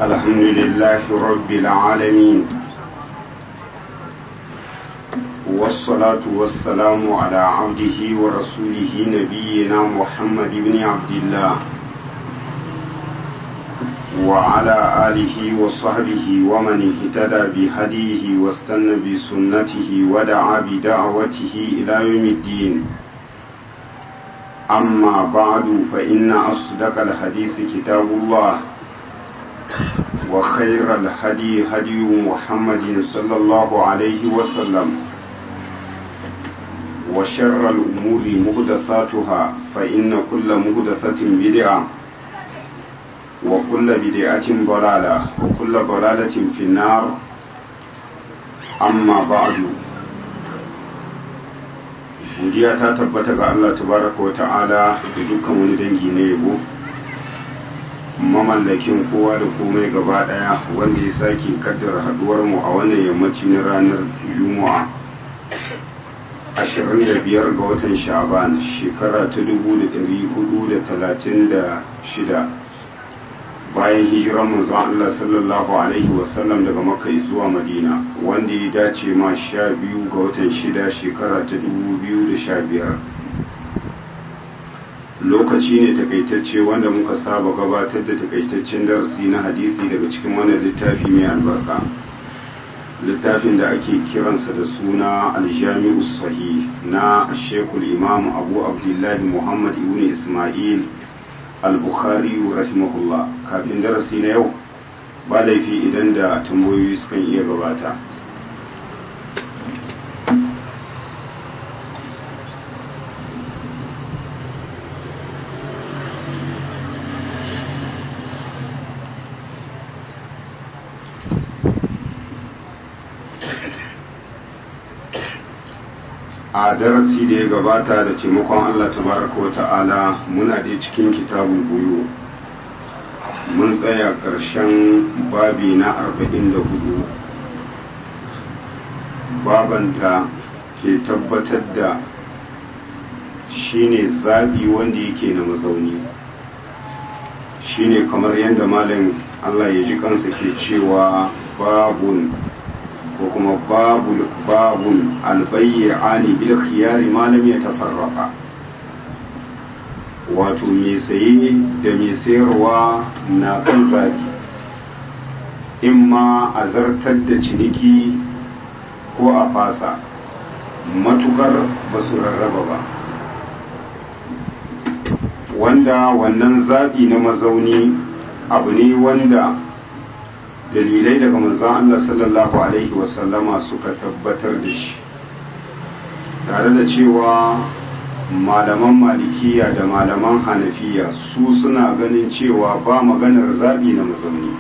الحمد لله رب العالمين والصلاة والسلام على عبده ورسوله نبينا محمد بن عبد الله وعلى آله وصحبه ومن اهتدى بهديه واستنى بسنته ودعا بدعوته إلى يوم الدين أما بعد فإن أصدق الحديث كتاب الله وخير الهدي هدي محمد صلى الله عليه وسلم وشر الأمور مهدساتها فإن كل مهدسة بدعة وكل بدعة ضلالة وكل ضلالة في النار أما بعد godiya ta tabbata ga Allah tabaraka wa ta'ala da dukkan wani dangi na yabo mamallakin kowa da komai gaba daya wanda ya sake kaddara haduwar mu a wannan yammaci na ranar juma'a 25 ga watan sha'ban shekara ta 1436 bayan hijiran manzon Allah sallallahu alaihi wasallam daga makka zuwa madina wanda ya dace ma sha biyu ga watan shida shekara ta 2015 lokaci ne takaitacce wanda muka saba gabatar da takaitaccen darasi na hadisi daga cikin wannan littafi mai albarka littafin da ake kiransa da suna aljami'u sahih na shekul imam abu abdullahi muhammad ibn ismail al-bukhari rahimahullah kafin darasi na yau ba laifi idan da tambayoyi sukan iya gabata a darasi da ya gabata da taimakon Allah tabaraka wa ta'ala muna da cikin kitabun buyu mun tsaya ƙarshen babi na arba'in da hudu babanta ke tabbatar da shine zaɓi wanda yake na mazauni shine kamar yadda malam Allah ya ji kansa ke cewa babun ko kuma babun albayyani bil khiyari ma lam yatafarraqa wato mai saye da mai sayarwa na kan zabi in ma a zartar da ciniki ko a fasa matukar ba su rarraba ba wanda wannan zabi na mazauni abu ne wanda dalilai daga manzon Allah sallallahu alaihi wasallama suka tabbatar da shi tare da cewa malaman malikiya da malaman hanafiya su suna ganin cewa ba maganar zaɓi na mazauni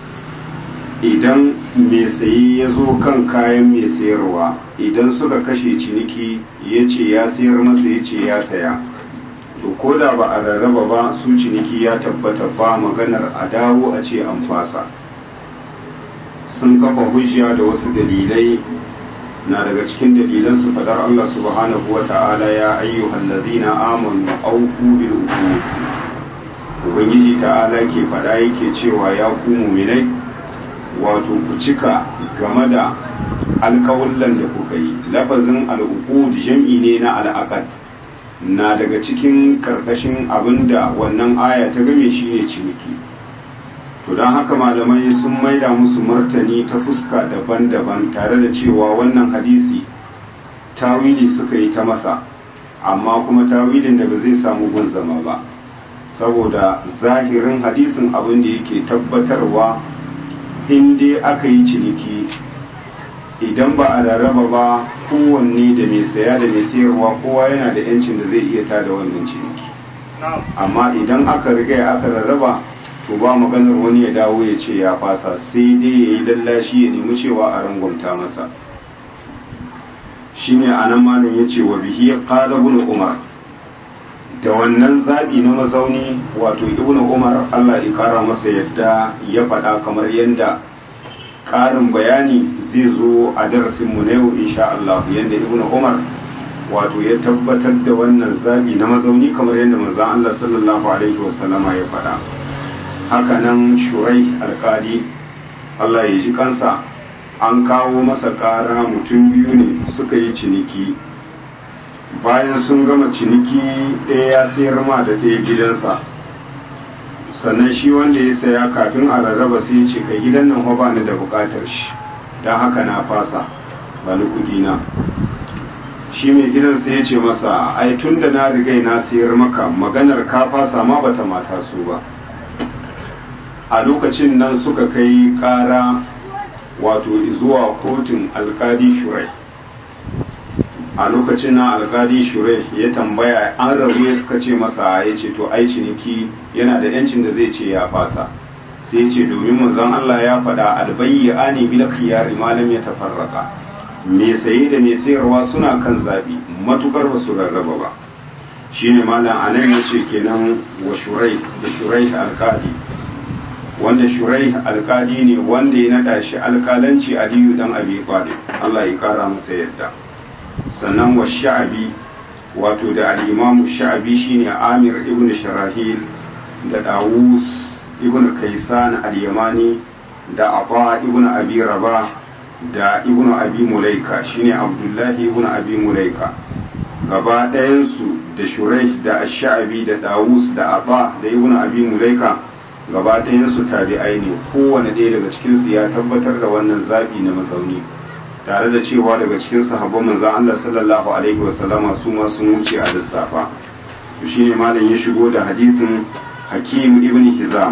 idan mai saye ya zo kan kayan mai sayarwa idan suka kashe ciniki ya ce ya sayar masa ya ce ya saya to ko da ba a rarraba ba su ciniki ya tabbata ba maganar a dawo a ce an fasa sun kafa hujja da wasu dalilai na daga cikin dalilan su fadar Allah subhanahu wa ta'ala ya ayyuhal ladina amanu awfu bil uqud ubangiji ta'ala ke fada yake cewa ya ku mu'minai wato ku cika game da alkawullan da kuka yi lafazin al'uqud jam'i ne na al'aqad na daga cikin karkashin abinda wannan aya ta game shine ciniki to don haka malamai sun maida musu martani ta fuska daban-daban tare da cewa wannan hadisi tawili suka yi ta masa amma kuma tawilin da ba zai samu gun zama ba saboda zahirin hadisin abin da yake tabbatarwa in dai aka yi ciniki idan ba a rarraba ba kowanne da mai saya da mai sayarwa kowa yana da yancin da zai iya tada wannan ciniki amma idan aka riga aka rarraba to ba maganar wani ya dawo ya ce ya fasa sai dai ya yi lallashi ya nemi cewa a rangwamta masa shi ne a nan malin ya ce wa bihi qala ibn umar da wannan zaɓi na mazauni wato ibn umar allah ya kara masa yadda ya faɗa kamar yadda ƙarin bayani zai zo a darasinmu na yau insha Allah yadda ibn umar wato ya tabbatar da wannan zabi na mazauni kamar yadda manzon Allah sallallahu alaihi wasallama ya faɗa hakanan shurai alkali Allah ya ji kansa an kawo masa ƙara mutum biyu ne suka yi ciniki bayan sun gama ciniki ɗaya ya sayar ma da ɗaya gidansa sannan shi wanda ya saya kafin a rarraba sai ya ce kai gidan nan ba ni da buƙatar shi don haka na fasa ba ni kuɗi na shi mai gidan sai ya ce masa ai tun da na rigai na sayar maka maganar ka fasa ma bata mata su ba a lokacin nan suka kai ƙara wato zuwa kotun alkali shurai a lokacin nan alkali shurai ya tambaya an rabu ya suka ce masa ya ce to ai ciniki yana da yancin da zai ce ya fasa sai ce domin manzon Allah ya faɗa albayyi ani bil khiyari malam ya tafarraka me saye da me sayarwa suna kan zabi matukar ba su rarraba ba shine malam anan yace kenan wa shurai da shurai alkali wanda shurai alkali ne wanda ya nada shi alkalanci aliyu dan abi talib Allah ya kara masa yadda sannan wa sha'abi wato da al-imamu sha'abi shine amir ibn sharahil da dawus ibn kaisan al-yamani da aba ibn abi rabah da ibn abi mulaika shine abdullahi ibn abi mulaika gaba ɗayansu da shurai da sha'abi da dawus da aba da ibn abi mulaika gaba ɗayansu tabi'ai ne kowane ɗaya daga cikinsu ya tabbatar da wannan zaɓi na mazauni tare da cewa daga cikin sahabban manzon Allah sallallahu alaihi wasallama su ma sun wuce a lissafa to shine malam ya shigo da hadisin Hakim ibn Hizam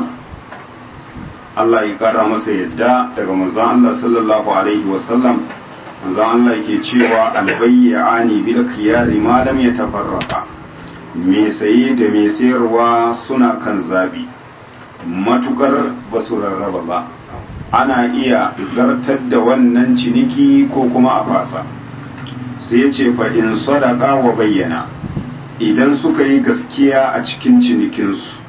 Allah ya kara masa yadda daga manzon Allah sallallahu alaihi wasallam manzon Allah ke cewa albayyani bil khiyari ma lam yatafarraqa me saye da me sayarwa suna kan zabi matukar ba su rarraba ba ana iya zartar da wannan ciniki ko kuma a fasa sai ce fa in sadaka wa bayyana idan suka yi gaskiya a cikin cinikinsu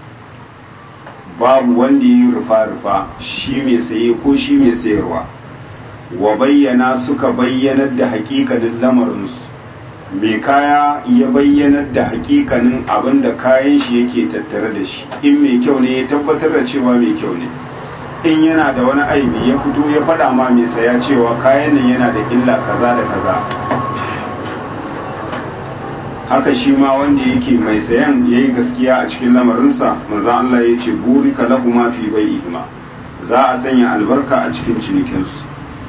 babu wanda yi rufa-rufa shi mai saye ko shi mai sayarwa wa bayyana suka bayyanar da hakikanin lamarinsu mai kaya ya bayyanar da hakikanin abin da kayan shi yake tattare da shi in mai kyau ne ya tabbatar da cewa mai kyau ne in yana da wani aibi ya fito ya faɗa ma mai saya cewa kayan nan yana da illa kaza da kaza haka shi ma wanda yake mai sayan ya yi gaskiya a cikin lamarinsa manzan Allah ya ce buri ka lahu ma fi bai ihima za a sanya albarka a cikin cinikinsu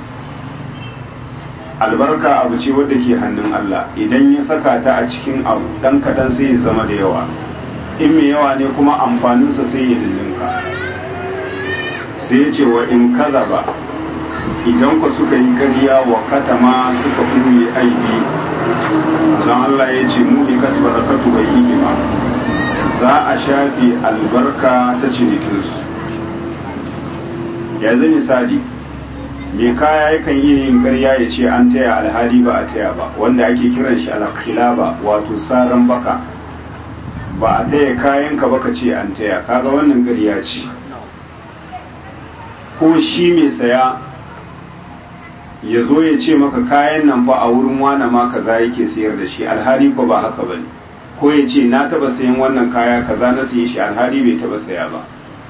albarka abu ce wadda ke hannun Allah idan ya saka ta a cikin abu dan kaɗan sai ya zama da yawa in mai yawa ne kuma amfaninsa sai ya lullunka sai ya ce wa in kaza ba idan ku suka yi ƙarya wa katama suka ɓuye aibi zan Allah ya ce mu ikat barakatu bai yi ba za a shafe albarka ta cinikinsu yanzu misali mai kaya yakan iya yin ƙarya ya ce an taya alhali ba a taya ba wanda ake kiran shi alkhilaba wato saran baka ba a taya kayanka ba ka ce an taya kaga wannan ƙarya ce ko shi mai saya ya zo ya ce maka kayan nan fa a wurin wane ma kaza yake sayar da shi alhali ko ba haka bane ko ya ce na taba sayan wannan kaya kaza na sayi shi alhali bai taba saya ba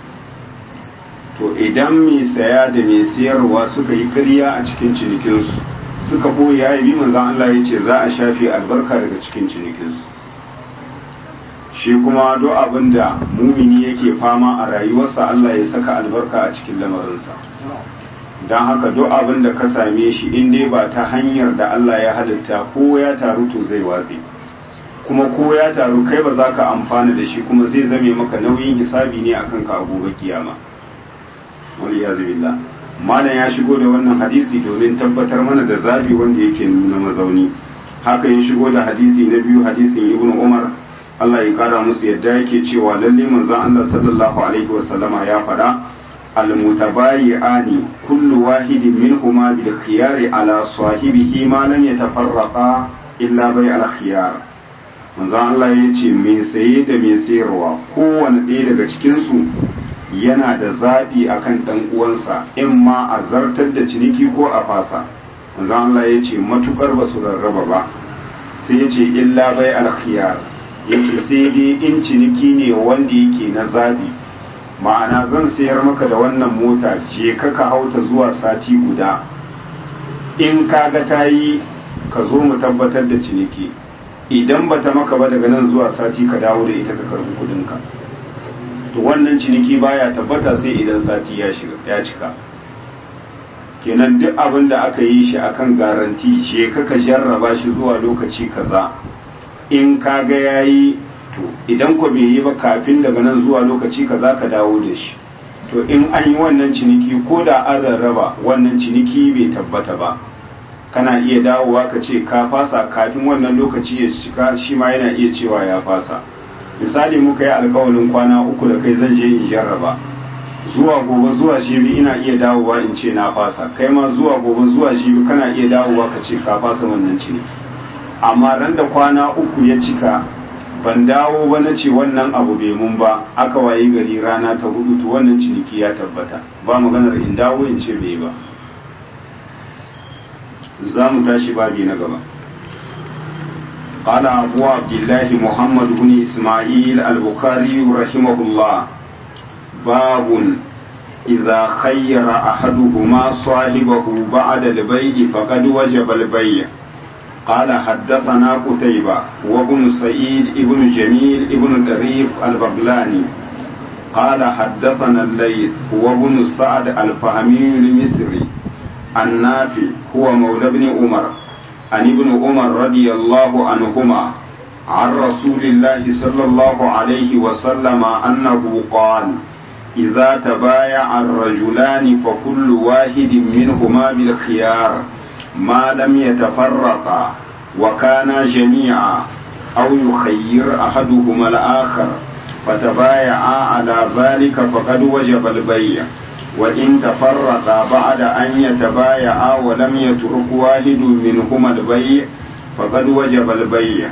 to idan mai saya da mai sayarwa suka yi ƙarya a cikin cinikinsu suka boye ya yi manzan Allah ya ce za a shafe albarka daga cikin cinikinsu shi kuma duk abin da mumini yake fama a rayuwarsa Allah ya saka albarka a cikin lamarinsa don haka duk abin da ka same shi in dai ba ta hanyar da Allah ya halitta ko ya taru to zai watse kuma ko ya taru kai ba za ka amfana da shi kuma zai zame maka nauyin hisabi ne akan ka a gobe kiyama wani ya billah malam ya shigo da wannan hadisi domin tabbatar mana da zabi wanda yake nuna mazauni haka ya shigo da hadisi na biyu hadisin ibnu umar Allah ya kara musu yadda yake cewa lalle manzon Allah sallallahu alaihi wasallama ya faɗa المتبايعان كل واحد منهما بالخيار على صاحبه ما لم يتفرقا إلا بيع الخيار manzon Allah ya ce mai saye da mai sayarwa kowane ɗaya daga cikinsu yana da zaɓi akan ɗan uwansa in ma a zartar da ciniki ko a fasa manzon Allah ya ce matukar ba su rarraba ba sai ya ce illa bai alkhiyar ya ce sai dai in ciniki ne wanda yake na zaɓi ma'ana zan sayar maka da wannan mota je ka ka hauta zuwa sati guda in kaga ta yi ka zo mu tabbatar da ciniki idan bata maka ba daga nan zuwa sati ka dawo da ita ka karbi kudinka to wannan ciniki baya tabbata sai idan sati ya shiga ya cika kenan duk abin da aka yi shi akan garanti je ka ka jarraba shi zuwa lokaci kaza in kaga yayi to idan ko bai yi ba kafin daga nan zuwa lokaci kaza ka dawo da shi to in an yi wannan ciniki ko da an rarraba wannan ciniki bai tabbata ba kana iya dawowa ka ce ka fasa kafin wannan lokaci ya cika shi ma yana iya cewa ya fasa misali muka yi alkawalin kwana uku da kai zan je in jarraba zuwa gobe zuwa jibi ina iya dawowa in ce na fasa kai ma zuwa gobe zuwa jibi kana iya dawowa ka ce ka fasa wannan ciniki amma ran da kwana uku ya cika ban dawo ba na ce wannan abu bai mun ba aka wayi gari rana ta hudu to wannan ciniki ya tabbata ba maganar in dawo in ce bai ba za mu tashi babi na gaba قال أبو عبد الله محمد بن إسماعيل البخاري رحمه الله باب إذا خير أحدهما صاحبه بعد البيع فقد وجب البيع قال حدثنا قتيبة وابن سعيد ابن جميل ابن دريف البغلاني قال حدثنا الليث وابن سعد الفهمي المصري النافع هو مولى ابن عمر عن ابن عمر رضي الله عنهما عن رسول الله صلى الله عليه وسلم أنه قال إذا تبايع الرجلان فكل واحد منهما بالخيار ما لم يتفرقا وكانا جميعا أو يخير أحدهما الآخر فتبايعا على ذلك فقد وجب البيع وإن تفرقا بعد أن يتبايعا ولم يترك واحد منهما البيع فقد وجب البيع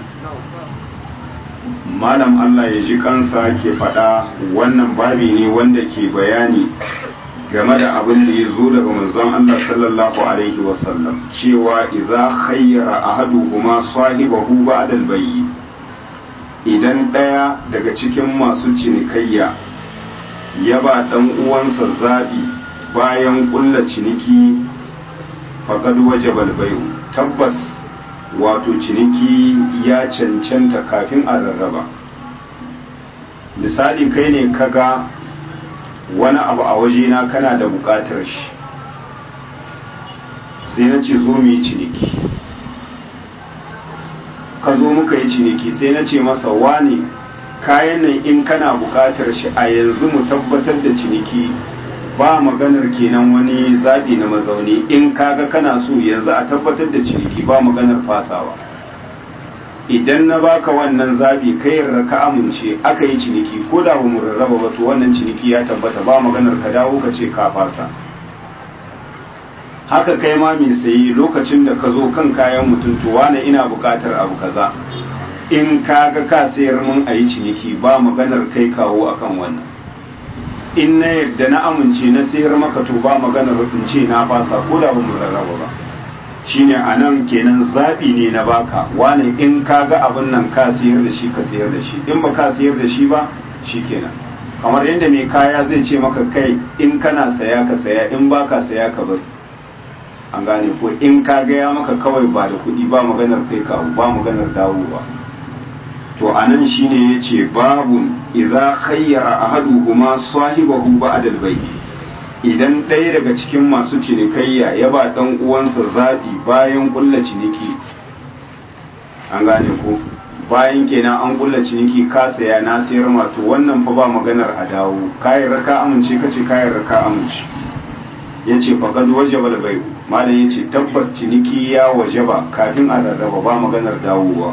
malam Allah ya ji kansa ke faɗa wannan babi ne wanda ke bayani game da abin da ya zo daga manzon Allah sallallahu alaihi wasallam cewa idza khayyara ahaduhuma sahibahu ba'da al-bay'i idan ɗaya daga cikin masu cinikayya ya ba ɗan uwansa zaɓi bayan ƙulla ciniki faƙad wajabal bayu tabbas wato ciniki ya cancanta kafin a rarraba misali kai ne kaga wani abu a wajena kana da buƙatar shi sai na ce zo mu yi ciniki ka zo muka yi ciniki sai na ce masa wane kayan nan in kana buƙatar shi a yanzu mu tabbatar da ciniki ba maganar kenan wani zaɓi na mazauni in kaga kana so yanzu a tabbatar da ciniki ba maganar fasawa idan na baka wannan zaɓi kai yarda ka amince aka yi ciniki ko da ba mu rarraba ba to wannan ciniki ya tabbata ba maganar ka dawo ka ce ka fasa haka kai ma mai sayi lokacin da ka zo kan kayan mutum to wane ina buƙatar abu kaza in ka ga ka sayar mun a yi ciniki ba maganar kai kawo akan wannan in na yadda na amince na sayar maka to ba maganar in ce na fasa ko da ba mu rarraba ba shine a nan kenan zaɓi ne na baka wane in ka ga abin nan ka sayar da shi ka sayar da shi in ba ka sayar da shi ba shi kenan kamar yadda mai kaya zai ce maka kai in kana saya ka saya in ba ka saya ka bari an gane ko in ka gaya maka kawai ba da kuɗi ba maganar kai kawo ba maganar dawowa to anan shine yace babun idza khayyara ahaduhuma sahibahu ba'da al-bay idan ɗaya daga cikin masu cinikayya ya ba dan uwansa zabi bayan kulla ciniki an gane ko bayan kenan an kulla ciniki ka saya na sayar ma to wannan fa ba maganar a dawo kayan raka amince kace kayan raka amince yace faqad wajaba al-bay malam yace tabbas ciniki ya wajaba kafin a rarraba ba maganar dawowa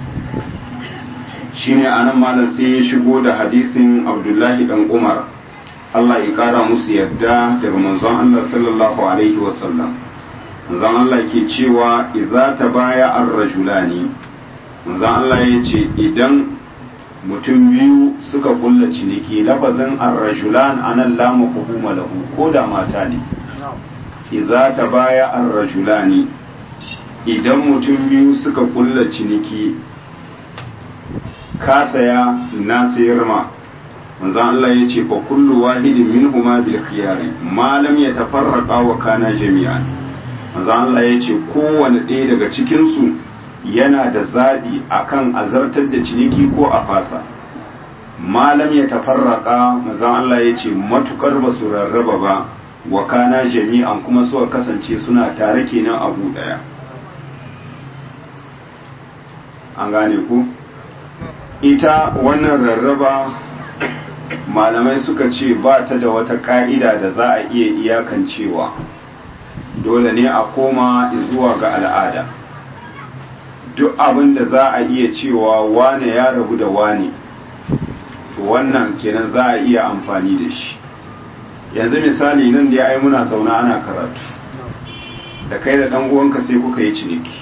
shine anan malam sai ya shigo da hadisin abdullahi dan umar Allah ya kara musu yadda daga manzon Allah sallallahu alaihi wasallam manzon Allah ke cewa idza tabaya ar-rajulani manzon Allah ya ce idan mutum biyu suka kulla ciniki lafazin ar-rajulan anan la mafhuma lahu ko da mata ne idza tabaya ar-rajulani idan mutum biyu suka kulla ciniki ka saya na sayar ma manzon Allah ya ce fa kullu wahidin minhuma bil khiyari ma lam yatafarraqa wa kana jami'an manzon Allah ya ce kowane ɗaya daga cikin su yana da zabi akan azartar da ciniki ko a fasa malam ya tafarraka manzon Allah ya ce matukar ba su rarraba ba wa kana jami'an kuma suka kasance suna tare kenan abu daya an gane ku ita wannan rarraba malamai suka ce ba ta da wata ka'ida da za a iya iyakancewa dole ne a koma zuwa ga al'ada duk abin da za a iya cewa wane ya rabu da wane to wannan kenan za a iya amfani da shi yanzu misali nan da ya ai muna zauna ana karatu da kai da dan uwanka sai kuka yi ciniki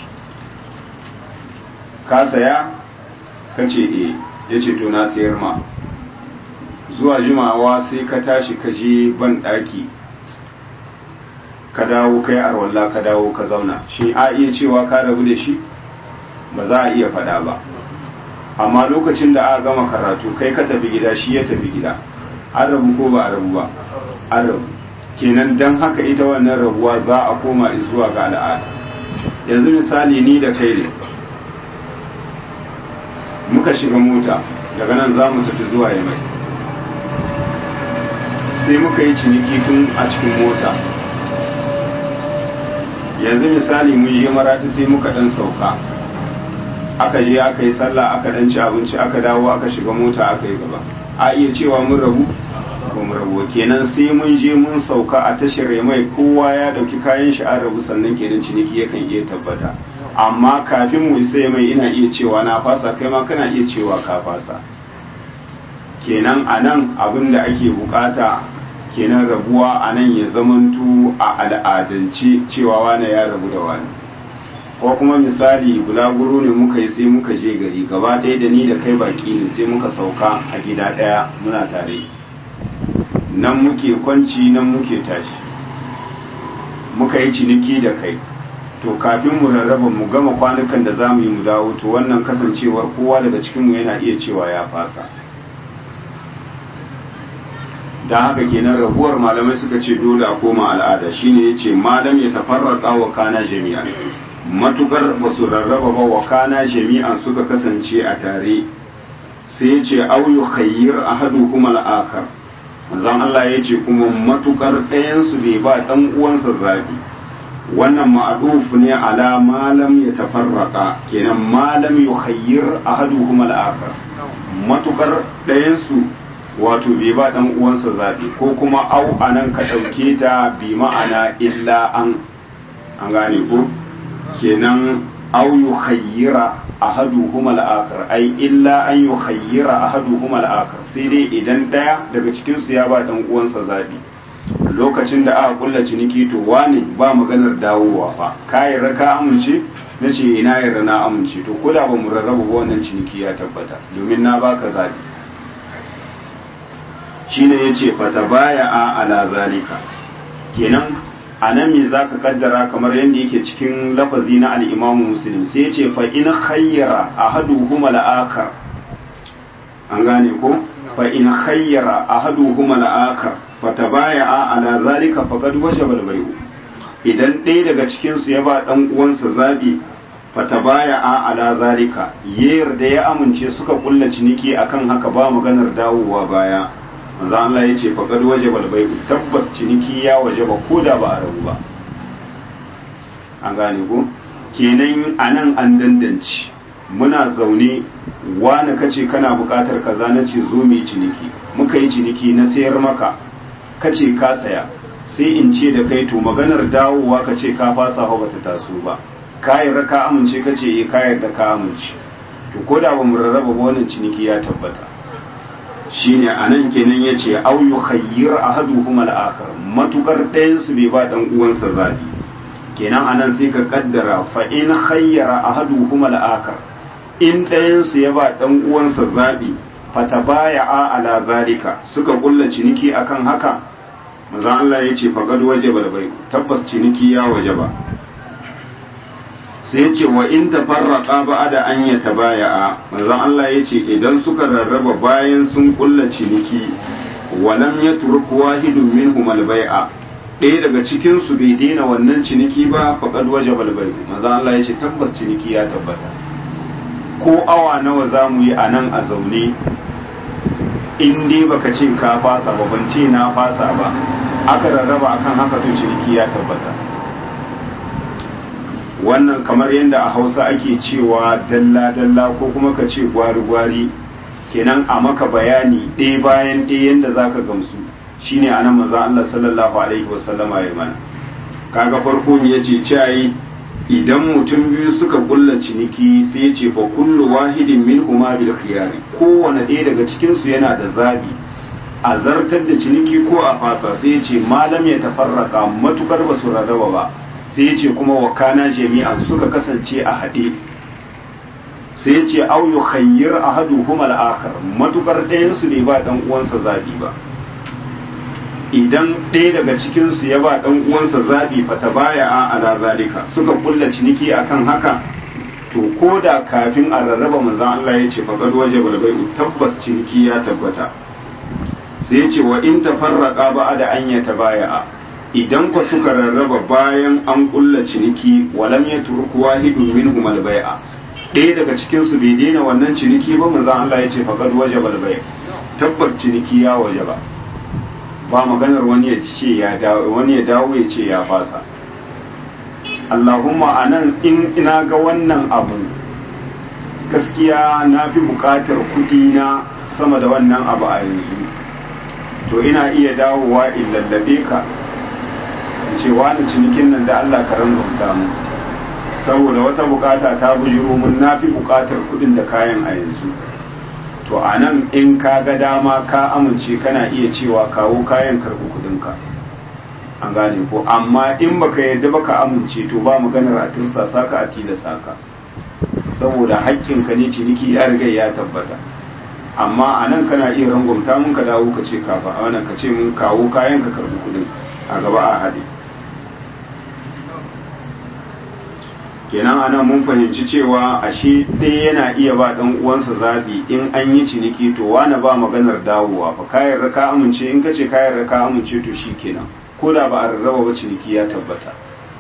ka saya ka ce e ya ce to na sayar ma zuwa jimawa sai ka tashi ka je ban daki ka dawo kai arwalla ka dawo ka zauna shi a iya cewa ka rabu da shi ba za a iya faɗa ba amma lokacin da aka gama karatu kai ka tafi gida shi ya tafi gida an rabu ko ba a rabu ba an rabu kenan don haka ita wannan rabuwa za a koma zuwa ga al'ada yanzu misali ni da kai ne muka shiga mota daga nan za mu tafi zuwa ya mai sai muka yi ciniki tun a cikin mota yanzu misali mun je maradi sai muka dan sauka aka je aka yi sallah aka dan ci abinci aka dawo aka shiga mota aka yi gaba a iya cewa mun rabu ko mun rabu kenan sai mun je mun sauka a tashar mai kowa ya dauki kayan shi an rabu sannan kenan ciniki yakan iya tabbata amma kafin mu sai mai ina iya cewa na fasa kai ma kana iya cewa ka fasa kenan anan abin da ake bukata kenan rabuwa anan ya zamantu a al'adance cewa wane ya rabu da wani ko kuma misali bulaguro ne muka yi sai muka je gari gaba ɗaya da ni da kai baki ne sai muka sauka a gida ɗaya muna tare nan muke kwanci nan muke tashi muka yi ciniki da kai to kafin mu rarraba mu gama kwanukan da za mu yi mu dawo to wannan kasancewar kowa daga cikinmu yana iya cewa ya fasa don haka kenan rabuwar malamai suka ce dole a koma al'ada shine ya ce malam ya tafarraka wa kana jami'an matukar ba su rarraba ba wa kana jami'an suka kasance a tare sai ya ce au yu khayyir ahadu kuma al'akar manzon Allah ya ce kuma matukar ɗayan su bai ba dan uwansa zabi wannan ma'aduf ne ala malam ya tafarraka kenan malam yu khayyir ahadu kuma al'akar matukar ɗayan su wato bai ba dan uwansa zabi ko kuma au anan ka ɗauke ta bi ma'ana illa an an gane ko kenan au yukhayyira ahaduhuma al-akhar ai illa an yukhayyira ahaduhuma al-akhar sai dai idan daya daga cikin su ya ba dan uwansa zabi lokacin da aka kulla ciniki to wane ba maganar dawowa fa kai raka amince nace ina yarda na amince to koda ba mu rarraba ba wannan ciniki ya tabbata domin na baka zabi shine yace fatabaya ala zalika kenan a nan me za ka kaddara kamar yadda yake cikin lafazi na al'imamu muslim sai ya ce fa in khayyara a hadu huma la'akar an gane ko fa in khayyara a hadu huma la'akar fa ta baya a ala zalika fa kad washe balbai'u idan ɗaya daga cikinsu ya ba ɗan uwansa zaɓi fa ta baya a ala zalika ya yarda ya amince suka kulla ciniki akan haka ba maganar dawowa baya manzo Allah ya ce faqad wajaba al tabbas ciniki ya wajaba ko da ba a rabu ba an gane ko kenan anan an dandanci muna zaune wani kace kana buƙatar kaza na ce zo mu ciniki muka yi ciniki na sayar maka kace ka saya sai in ce da kai to maganar dawowa kace ka fasa ba bata taso ba ka yarda ka amince kace eh ka yarda ka amince to ko da ba mu rarraba ba wannan ciniki ya tabbata shine anan kenan yace au yukhayyir ahaduhum al-akhar matukar ɗayan su bai ba dan uwansa zabi kenan anan sai ka kaddara fa in khayyara ahaduhum al-akhar in ɗayan su ya ba dan uwansa zabi fatabaya'a ala zalika suka kulla ciniki akan haka manzo Allah yace faqad wajaba al tabbas ciniki ya wajaba sai ya ce wa in tafarraqa ba'da an yatabaya'a manzon Allah ya ce idan suka rarraba bayan sun kulla ciniki walam yatruk wahidun minhum al-bai'a ɗaya daga cikin su bai daina wannan ciniki ba faqad wajaba al-bai manzon Allah ya ce tabbas ciniki ya tabbata ko awa nawa zamu yi a nan a zaune in dai baka ce ka fasa ba ban ce na fasa ba aka rarraba akan haka to ciniki ya tabbata wannan kamar yadda a hausa ake cewa dalla-dalla ko kuma ka ce gwari-gwari kenan a maka bayani ɗaya bayan ɗaya yadda za ka gamsu shine anan maza Allah sallallahu alaihi wasallama ya mana kaga farko ya ce cayi idan mutum biyu suka kulla ciniki sai ya ce fa kullu wahidin min huma bil khiyari kowane ɗaya daga cikin su yana da zabi a zartar da ciniki ko a fasa sai ya ce malam ya tafarraka matukar ba su rarraba ba sai ya ce kuma wakana jami'an suka kasance a haɗe sai ya ce au yu khayyir ahaduhum al-akhar matukar ɗayan su bai ba dan uwansa zabi ba idan ɗaya daga cikin su ya ba dan uwansa zabi fa tabaya ala zalika suka kulla ciniki akan haka to ko da kafin a rarraba manzon Allah ya ce faqad wajaba al-bai'u tabbas ciniki ya tabbata sai ya ce wa in tafarraqa ba'da an yatabaya'a idan ku suka rarraba bayan an kulla ciniki walam ya turku wahidun minhum albai'a ɗaya daga cikin su bai daina wannan ciniki ba manzo Allah ya ce faqad wajaba albai' tabbas ciniki ya wajaba ba maganar wani ya ce ya dawo wani ya dawo ya ce ya fasa Allahumma anan in ina ga wannan abu gaskiya na fi bukatar kuɗi na sama da wannan abu a yanzu to ina iya dawowa in lallabe ka ce wani cinikin nan da Allah ka rangauta mu saboda wata bukata ta bujiro mun na fi bukatar kudin da kayan a yanzu to a nan in ka ga dama ka amince kana iya cewa kawo kayan karbi kudinka an gane ko amma in baka yadda baka amince to ba maganar a tirsa saka a tilasa ka saboda haƙƙinka ne ciniki ya riga ya tabbata amma a nan kana iya rangwamta mun ka dawo ka ce kafa a wannan ka ce mun kawo kayan ka karbi kudin a gaba a haɗe kenan anan mun fahimci cewa ashe ɗaya yana iya ba ɗan uwansa zaɓi in an yi ciniki to wani ba maganar dawowa fa kayan raka amince in ka ce kayan raka amince to shi kenan ko da ba a rarraba ba ciniki ya tabbata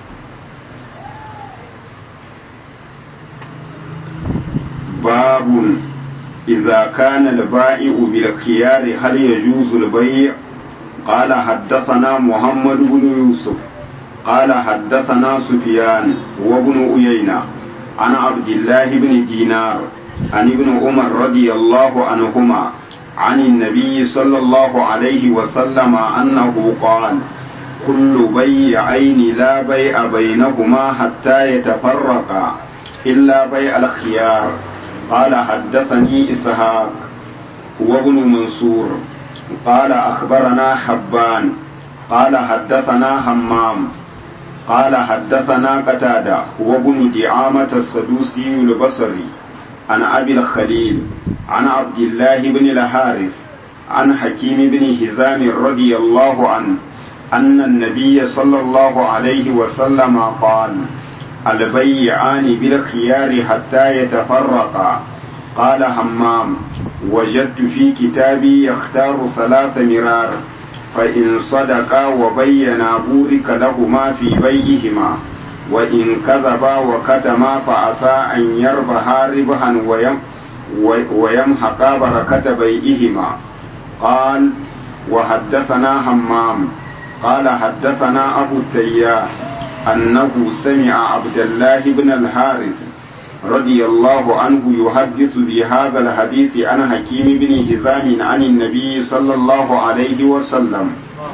babun idza kana al-ba'i'u bil khiyar hal yajuzu al-bay' قال حدثنا محمد بن يوسف قال حدثنا سفيان وابن أيينة عن عبد الله بن دينار عن ابن عمر رضي الله عنهما عن النبي صلى الله عليه وسلم أنه قال كل بيعين لا بيع بينهما حتى يتفرقا إلا بيع الخيار قال حدثني إسحاق وابن منصور قال أخبرنا حبان قال حدثنا همام قال حدثنا قتادة وابن دعامة السدوسي البصري عن أبي الخليل عن عبد الله بن الحارث عن حكيم بن هزام رضي الله عنه أن النبي صلى الله عليه وسلم قال البيعان بالخيار حتى يتفرقا قال همام وجدت في كتابي يختار ثلاث مرار فإن صدقا وبينا بورك لهما في بيئهما وإن كذبا وكتما فعسى أن يربحا ربحا ويم ويمحقا بركة بيئهما قال وحدثنا همام قال حدثنا أبو التياح أنه سمع عبد الله بن الحارث رضي الله عنه يحدث بهذا الحديث عن حكيم بن هزام عن النبي صلى الله عليه وسلم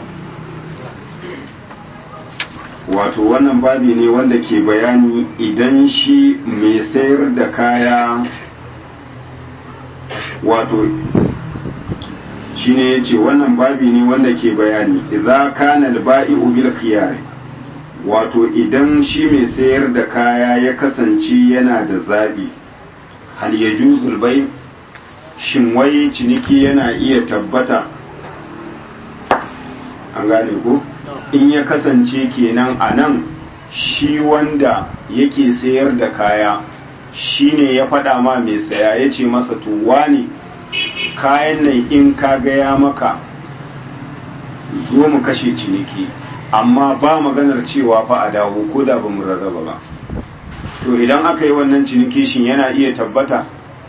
wato wannan babi ne wanda ke bayani idan shi mai sayar da kaya wato shi ne ya ce wannan babi ne wanda ke bayani idza kana al-ba'i'u bil khiyar wato idan shi mai sayar da kaya ya kasance yana da zaɓi hal ya juzul bai shin wai ciniki yana iya tabbata an gane ko in ya kasance kenan a nan shi wanda yake sayar da kaya shine ya faɗa ma mai saya ya ce masa to wani kayan nan in ka gaya maka zo mu kashe ciniki amma ba maganar cewa fa a dawo ko da ba mu rarraba ba to idan aka yi wannan ciniki shin yana iya tabbata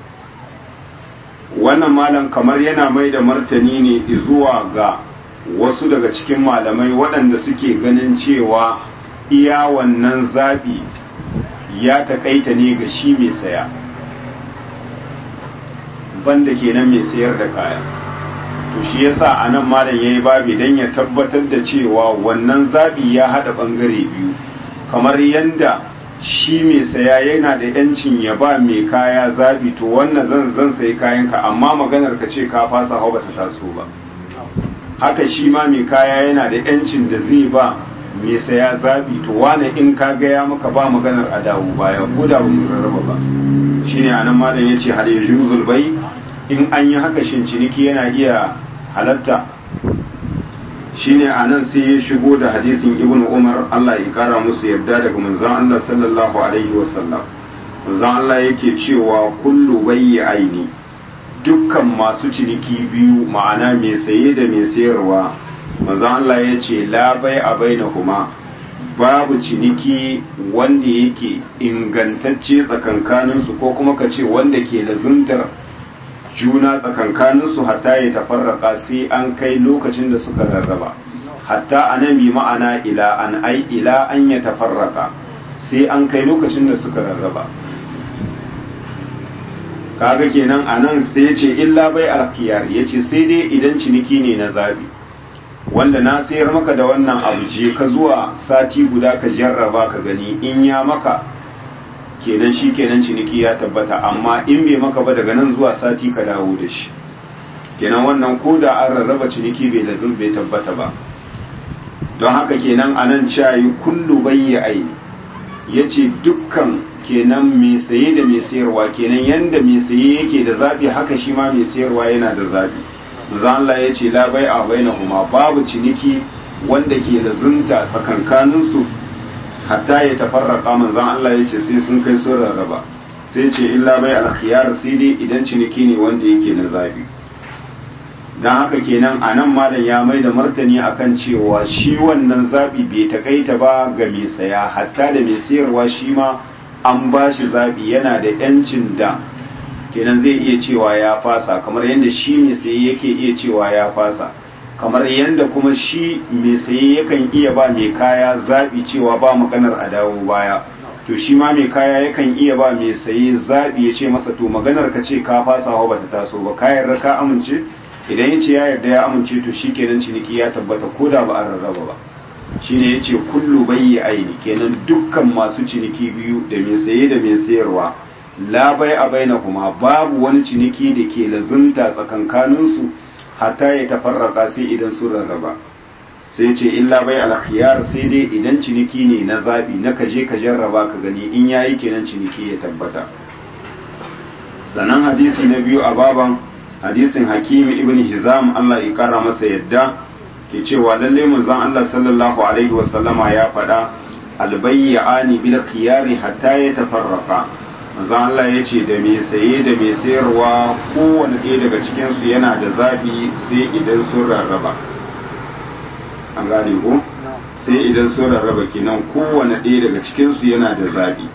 wannan malam kamar yana mai da martani ne zuwa ga wasu daga cikin malamai waɗanda suke ganin cewa iya wannan zaɓi ya taƙaita ne ga shi mai saya banda kenan mai sayar da kaya to shi yasa a nan malam ya yi babi don ya tabbatar da cewa wannan zaɓi ya haɗa ɓangare biyu kamar yadda shi mai saya yana da yancin ya ba mai kaya zaɓi to wannan zan zan sayi kayanka amma maganar ka ce ka fasa hau bata taso ba haka shi ma mai kaya yana da yancin da zai ba mai saya zaɓi to wane in ka gaya maka ba maganar a dawo baya ko da ba mu rarraba ba shine anan malam yace hal yajuzul bai in an yi haka shin ciniki yana iya halatta shine anan sai ya shigo da hadisin ibn umar Allah ya kara musu yarda daga manzon Allah sallallahu alaihi wasallam manzon Allah yake cewa kullu bayyi aini dukkan masu ciniki biyu ma'ana mai saye da mai sayarwa manzon Allah ya ce la bai a bainahuma babu ciniki wanda yake ingantacce tsakankaninsu ko kuma ka ce wanda ke lazuntar juna tsakankaninsu hatta ya tafarraka sai an kai lokacin da suka rarraba hatta anan bi ma'ana ila an ai ila an ya tafarraka sai an kai lokacin da suka rarraba kaga kenan anan sai ce illa bai alkiyar yace sai dai idan ciniki ne na zabi wanda na sayar maka da wannan abu je ka zuwa sati guda ka jarraba ka gani in ya maka kenan shi kenan ciniki ya tabbata amma in bai maka ba daga nan zuwa sati ka dawo da shi kenan wannan ko da an rarraba ciniki bai lazim bai tabbata ba don haka kenan a nan cayi kullu bayyi aini ya ce dukkan kenan mai saye da mai sayarwa kenan yanda mai saye yake da zaɓi haka shi ma mai sayarwa yana da zaɓi Allah ya ce la bai a bainahuma babu ciniki wanda ke lazunta tsakankaninsu hatta ya tafarraka manzan Allah ya ce sai sun kai sun rarraba sai ce illa bai alkhiyar sai dai idan ciniki ne wanda yake na zabi don haka kenan a nan malam ya mai da martani akan cewa shi wannan zabi bai takaita ba ga mai saya hatta da mai sayarwa shi ma an ba shi zabi yana da yancin da kenan zai iya cewa ya fasa kamar yadda shi mai saye yake iya cewa ya fasa kamar yadda kuma shi mai saye yakan iya ba mai kaya zaɓi cewa ba maganar a dawo baya to shi ma mai kaya yakan iya ba mai saye zaɓi ya ce masa to maganar ka ce ka fasa wa bata taso ba ka yarda ka amince idan ya ce ya yarda ya amince to shi kenan ciniki ya tabbata ko da ba a rarraba ba shine ya ce kullu bayyi aini kenan dukkan masu ciniki biyu da mai saye da mai sayarwa la bai a baina kuma babu wani ciniki da ke lazunta tsakankaninsu hatta ya tafarraka sai idan sun rarraba sai ce illa bai alkhiyar sai dai idan ciniki ne na zabi na kaje ka jarraba ka gani in yayi kenan ciniki ya tabbata sannan hadisi na biyu a baban hadisin hakimi ibn hizam Allah ya kara masa yadda ke cewa lalle manzon Allah sallallahu alaihi wasallama ya faɗa albayyani bil khiyari hatta ya tafarraka manzon Allah ya ce da mai saye da mai sayarwa kowane ɗaya daga cikinsu yana da zaɓi sai idan sun rarraba an gane ko sai idan sun rarraba kenan kowane ɗaya daga cikinsu yana da zaɓi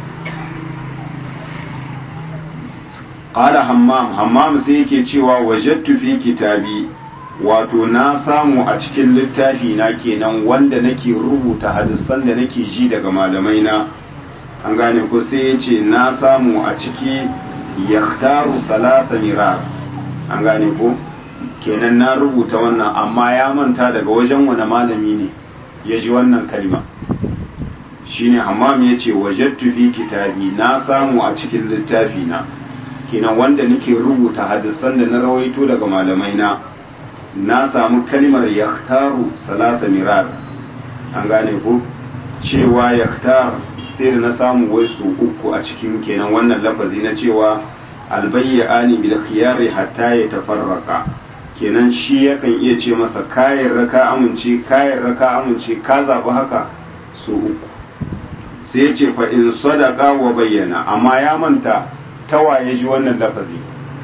ƙara hammam hammam sai yake cewa wajattu fi kitabi wato na samu a cikin littafi na kenan wanda nake rubuta hadisan da nake ji daga malamai na an gane ko sai ya ce na samu a ciki yaktaru salasa mirar an gane ko kenan na rubuta wannan amma ya manta daga wajen wani malami ne ya ji wannan kalma shine hammam ya ce wajattu fi kitabi na samu a cikin littafi na kenan wanda nake rubuta hadisan da na rawaito daga malamai na na samu kalmar yaktaru salasa mirar an gane ko cewa yaktar sai da na samu wai su uku a cikin kenan wannan lafazi na cewa albayyani bil khiyari hatta ya tafarraka kenan shi yakan iya ce masa kayan raka amince kayan raka amince ka zaɓi haka su uku sai ya ce fa in sadaka wa bayyana amma ya manta tawaye ji wannan lafazi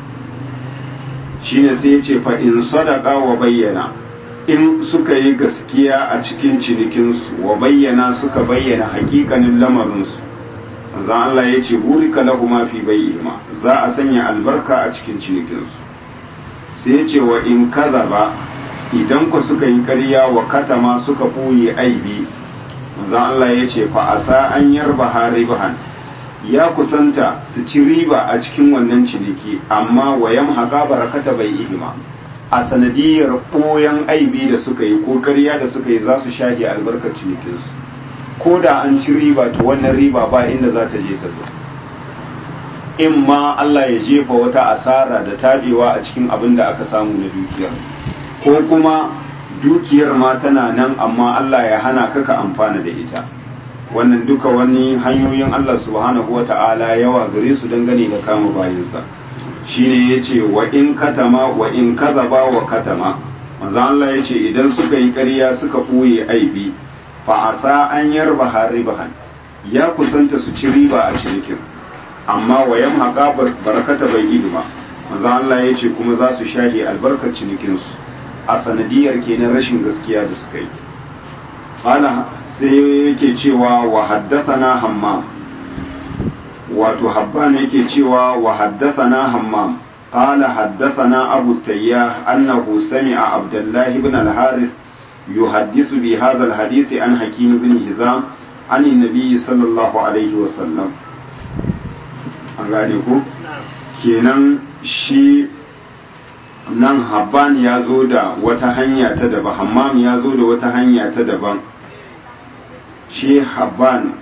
shine sai ya ce fa in sadaka wa bayyana in suka yi gaskiya a cikin cinikinsu wa bayyana suka bayyana hakikanin lamarinsu manzon Allah ya ce burika lahu ma fi bayyima za a sanya albarka a cikin cinikinsu sai ya ce wa in ba idan ku suka yi ƙarya wa katama suka ɓoye aibi manzon Allah ya ce fa asa an yarba haribahan ya kusanta su ci riba a cikin wannan ciniki amma wayan haƙa barakata bai ihima a sanadiyar ɓoyan aibi da suka yi ko ƙarya da suka yi za su shahi albarkar cinikinsu ko da an ci riba to wannan riba ba inda za ta je ta zo in ma Allah ya jefa wata asara da tabewa a cikin abin da aka samu na dukiyar ko kuma dukiyar ma tana nan amma Allah ya hana ka ka amfana da ita wannan duka wani hanyoyin Allah subhanahu wata'ala yawa gare su dangane da kama bayansa shine yace wa in katama wa in kazaba wa katama manzo Allah yace idan suka yi ƙarya suka ɓoye aibi fa asa an yarba haribahan ya kusanta su ci riba a cinikin amma wa yamhaqa barakata bai ba manzo Allah yace kuma za su shahi albarkar cinikin su a sanadiyar kenan rashin gaskiya da suka yi qala sai yake cewa wa haddathana hammam wato habban yake cewa wa haddathana hammam قال حدثنا أبو التياح أنه سمع عبد الله بن الحارث يحدث بهذا الحديث عن حكيم بن هزام عن النبي صلى الله عليه وسلم an gane ku kenan shi nan habban ya zo da wata hanya ta daban hammam ya zo da wata hanya ta daban shi habban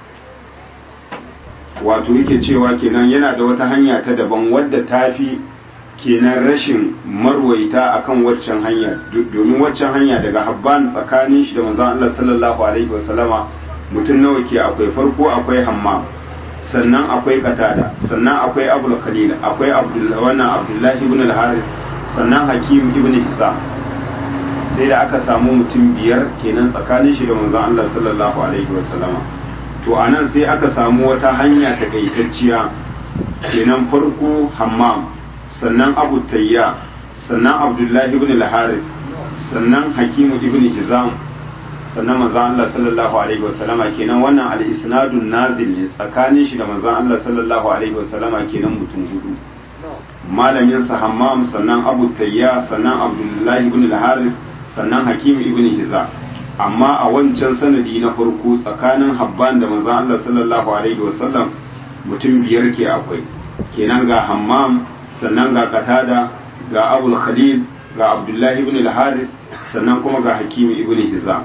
wato yake cewa kenan yana da wata hanya ta daban wadda ta fi kenan rashin marwaita akan waccan hanya domin waccan hanya daga habban tsakanin shi da manzon Allah sallallahu alaihi wasallama mutum nawa ke akwai farko akwai hammam sannan akwai katada sannan akwai abul khalil akwai abdullahi wannan abdullahi ibn al-haris sannan hakim ibn hisam sai da aka samu mutum biyar kenan tsakanin shi da manzon Allah sallallahu alaihi wasallama to anan sai aka samu wata hanya takaitacciya kenan farko hammam sannan abu tayya sannan abdullahi ibn al-harith sannan hakimu ibn hizam sannan manzon Allah sallallahu alaihi wasallama kenan wannan al-isnadun nazil ne tsakanin shi da manzon Allah sallallahu alaihi wasallama kenan mutum hudu malamin sa hammam sannan abu tayya sannan abdullahi ibn al-harith sannan hakimu ibn hizam amma a wancan sanadi na farko tsakanin habban da manzon Allah sallallahu alaihi wasallam mutum biyar ke akwai kenan ga hammam sannan ga katada ga abul khalil ga abdullahi ibn al-haris sannan kuma ga hakimi ibn hizam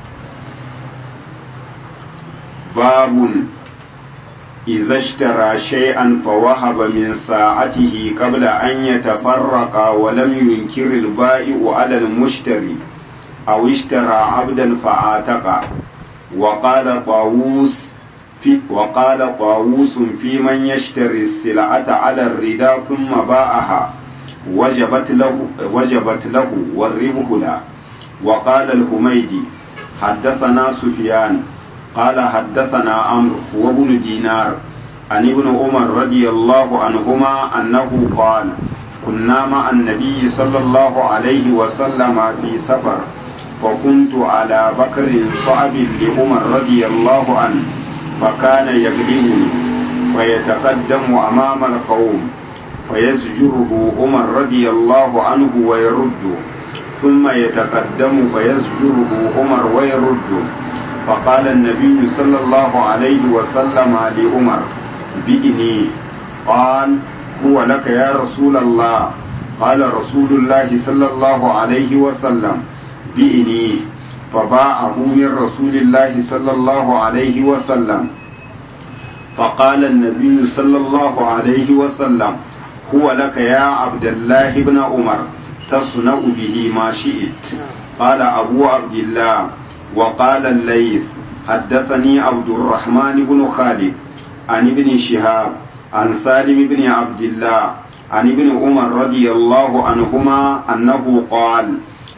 babun إذا اشترى شيئا فوهب من ساعته قبل أن يتفرق ولم ينكر البائع على المشتري أو اشترى عبدا فعاتق وقال طاووس في وقال طاووس في من يشتري السلعة على الرداء ثم باعها وجبت له وجبت له والربح له وقال الحميدي حدثنا سفيان قال حدثنا عمرو وابن دينار عن ابن عمر رضي الله عنهما أنه قال كنا مع النبي صلى الله عليه وسلم في سفر وكنت على بكر صعب لعمر رضي الله عنه فكان يقدمني ويتقدم أمام القوم فيزجره عمر رضي الله عنه ويرد ثم يتقدم فيزجره عمر ويرد فقال النبي صلى الله عليه وسلم لعمر بإني قال هو لك يا رسول الله قال رسول الله صلى الله عليه وسلم بإني فباعه من رسول الله صلى الله عليه وسلم فقال النبي صلى الله عليه وسلم هو لك يا عبد الله بن عمر تصنع به ما شئت قال أبو عبد الله وقال الليث حدثني عبد الرحمن بن خالد عن ابن شهاب عن سالم بن عبد الله عن ابن عمر رضي الله عنهما أنه قال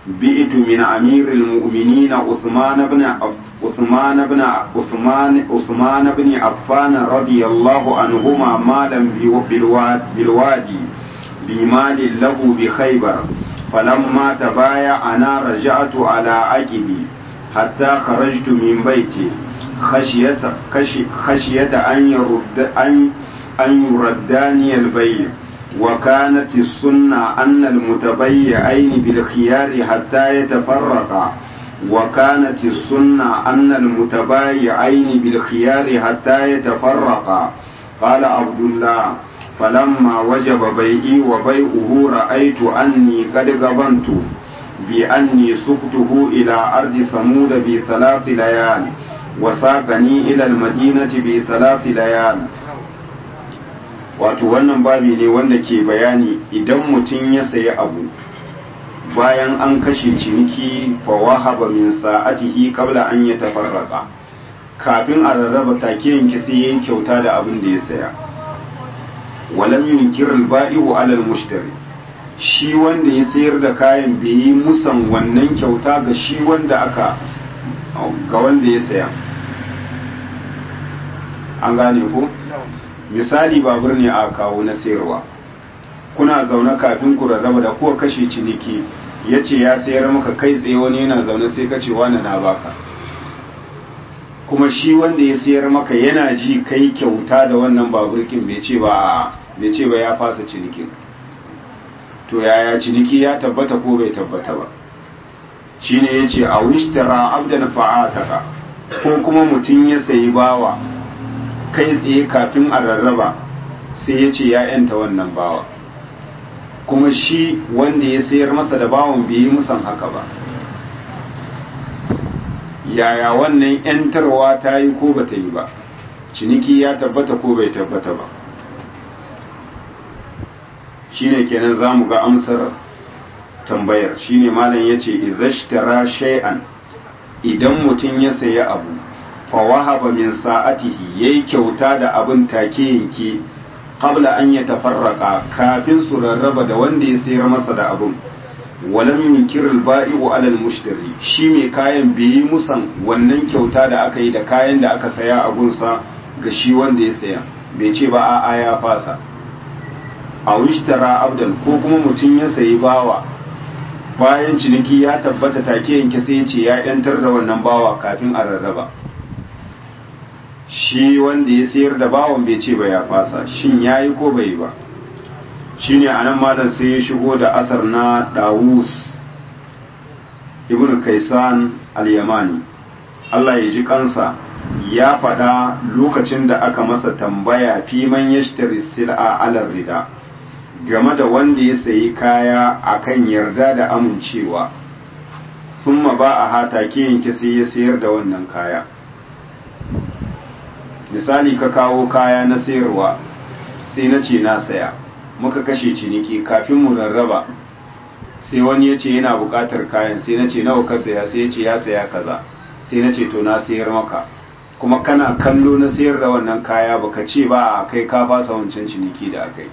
بئت من أمير المؤمنين عثمان بن عثمان بن عثمان عثمان بن عفان رضي الله عنهما مالا بالوادي بمال له بخيبر فلما تبايعنا رجعت على عقبي حتى خرجت من بيتي خشية خشية أن يرد أن أن يرداني البيع وكانت السنة أن المتبيعين بالخيار حتى يتفرقا وكانت السنة أن المتبايعين بالخيار حتى يتفرقا قال عبد الله فلما وجب بيعي وبيعه رأيت أني قد غبنت بأني سقته إلى أرض ثمود بثلاث ليال وساقني إلى المدينة بثلاث ليال wato wannan babi ne wanda ke bayani idan mutum ya sayi abu bayan an kashe ciniki fa wahaba min sa'atihi qabla an yatafarraqa kafin a rarraba take yanke sai yayin kyauta da abin da ya saya walam yunkir al-ba'i'u 'ala al-mushtari shi wanda ya sayar da kayan bai yi musan wannan kyauta ga shi wanda aka ga wanda ya saya an gane ko misali babur ne a kawo na sayarwa kuna zaune kafin ku rarraba da kuwa kashe ciniki ya ce ya sayar maka kai tsaye wani yana zaune sai ka ce wani na baka kuma shi wanda ya sayar maka yana ji kai kyauta da wannan baburkin bai ce ba bai ce ba ya fasa cinikin to yaya ciniki ya tabbata ko bai tabbata ba shine yace a wishtara abdan fa'ataka ko kuma mutum ya sayi bawa kai tsaye kafin a rarraba sai ya ce ya yanta wannan bawa kuma shi wanda ya sayar masa da bawan bai yi musan haka ba yaya wannan yantarwa ta yi ko ba ta yi ba ciniki ya tabbata ko bai tabbata ba shine kenan za mu ga amsar tambayar shine malam ya ce izashtara shay'an idan mutum ya sayi abu fawahaba min sa'atihi yayi kyauta da abin take yanke qabla an yatafarraqa kafin su rarraba da wanda ya sayar masa da abin walam yunkir al-ba'i'u 'ala al-mushtari shi mai kayan bai yi musan wannan kyauta da aka yi da kayan da aka saya a gunsa ga shi wanda ya saya bai ce ba a'a ya fasa a wishtara abdan ko kuma mutum ya sayi bawa bayan ciniki ya tabbata take yanke sai ya ce ya yantar da wannan bawa kafin a rarraba shi wanda ya sayar da bawan bai ce ba ya fasa shin ya yi ko bai ba shi ne a nan malam sai ya shigo da asar na dawus ibn kaisan al-yamani Allah ya ji kansa ya faɗa lokacin da aka masa tambaya fi man yashtari sil'a alar rida game da wanda ya sayi kaya akan yarda da amincewa thumma ba a hata ke yanke sai ya sayar da wannan kaya misali ka kawo kaya na sayarwa sai na ce na saya muka kashe ciniki kafin mu rarraba sai wani ya ce yana buƙatar kayan sai na ce nawa ka saya sai ya ce ya saya kaza sai na ce to na sayar maka kuma kana kallo na sayar da wannan kaya baka ce ba a kai ka fasa wancan ciniki da akai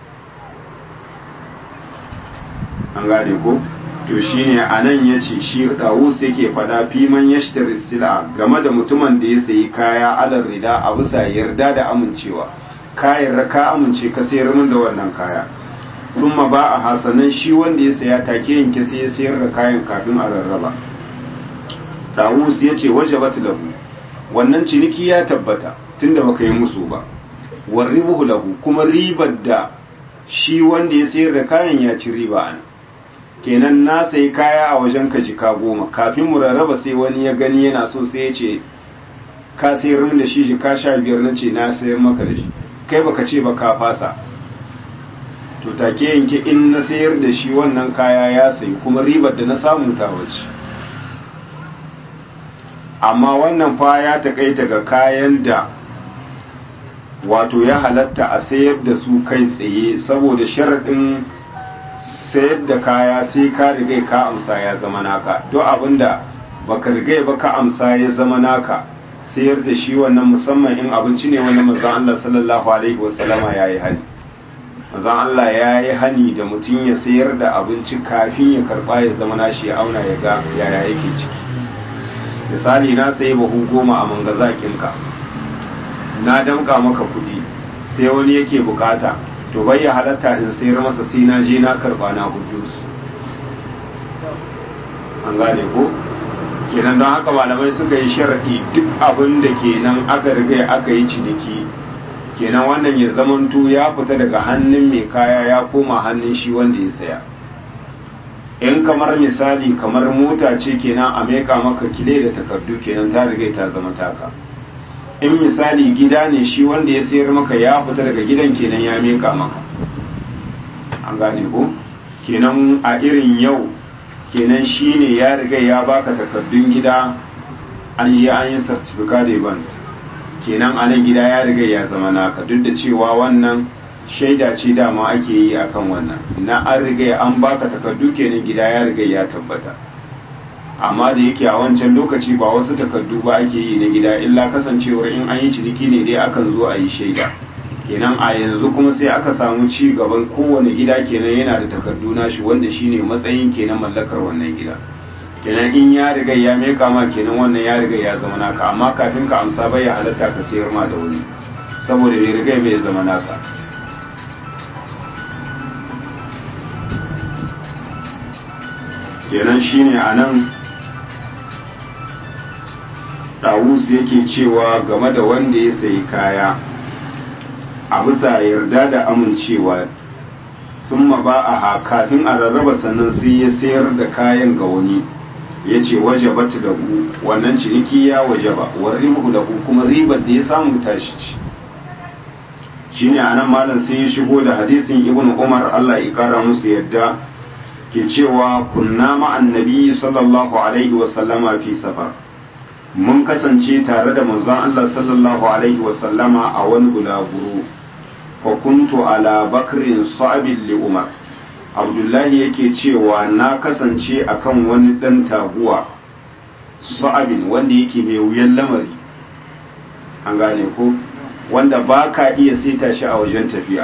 an gane ko to shine anan yace shi Dawus yake fada fiman yashtari sila game da mutumin da ya sayi kaya alar rida a bisa yarda da amincewa kayan ka amince ka sayar min da wannan kaya kuma ba a hasanan shi wanda ya saya take yanke sai ya sayar da kayan kafin a rarraba Dawus yace wajabat lahu wannan ciniki ya tabbata tunda baka yi musu ba warribuhu lahu kuma ribar da shi wanda ya sayar da kayan ya ci riba an kenan na sayi kaya a wajen ka jika goma kafin mu rarraba sai wani ya gani yana so sai ya ce ka sayar min da shi jika sha biyar na ce na sayar maka da shi kai baka ce ba ka fasa to take yanke in na sayar da shi wannan kaya ya sayi kuma ribar da na samu ta wace amma wannan fa ya takaita ga kayan da wato ya halatta a sayar da su kai tsaye saboda sharaɗin sayar da kaya sai ka rigai ka amsa ya zama naka duk abinda baka rigai ba ka amsa ya zama naka sayar da shi wannan musamman in abinci ne wani manzon Allah sallallahu alaihi wasallama yayi hali manzon Allah ya yi hani da mutum ya sayar da abinci kafin ya karba ya zama nashi ya auna ya ga yaya yake ciki misali na sayi bahu goma a mangazakinka na damka maka kuɗi sai wani yake bukata to bai ya halatta in sayar masa sai na je na karba na hudu su an gane ko kenan don haka malamai suka yi sharaɗi duk abin da kenan aka riga aka yi ciniki kenan wannan ya zamanto ya fita daga hannun mai kaya ya koma hannun shi wanda ya saya in kamar misali kamar mota ce kenan a meka maka kile da takardu kenan ta riga ta zama taka in misali gida ne shi wanda ya sayar maka ya fita daga gidan kenan ya meka maka an gane ko kenan a irin yau kenan shi ne ya riga ya baka takardun gida an yi an yi certificate event kenan a nan gida ya riga ya zama naka duk da cewa wannan shaida ce dama ake yi akan wannan na an riga an baka takardu kenan gida ya riga ya tabbata amma da yake a wancan lokaci ba wasu takardu ba ake yi na gida illa kasancewar in an yi ciniki ne dai akan zo a yi shaida kenan a yanzu kuma sai aka samu ci gaban kowane gida kenan yana da takardu nashi wanda shine matsayin kenan mallakar wannan gida kenan in ya riga ya meka ma kenan wannan ya riga ya zama naka amma kafin ka amsa bai ya halatta ka sayar ma da wani saboda bai riga bai zama naka kenan shine a nan ɗawus yake cewa game da wanda ya sayi kaya a bisa yarda da amincewa sun ba a kafin a rarraba sannan sai ya sayar da kayan ga wani ya ce waje bata da ku wannan ciniki ya waje ba wa ribu da ku kuma ribar da ya samu tashi ci shi ne a nan malam sai ya shigo da hadisin ibn umar allah ya kara musu yadda ke cewa kunna ma'an nabi sallallahu alaihi wasallama fi safar mun kasance tare da manzon allah sallallahu alaihi wasallama a wani bulaguro fa kuntu ala bakrin sa'abin li umar abdullahi yake cewa na kasance akan wani dan taguwa sa'abin wanda yake mai wuyan lamari an gane ko wanda ba ka iya saita shi a wajen tafiya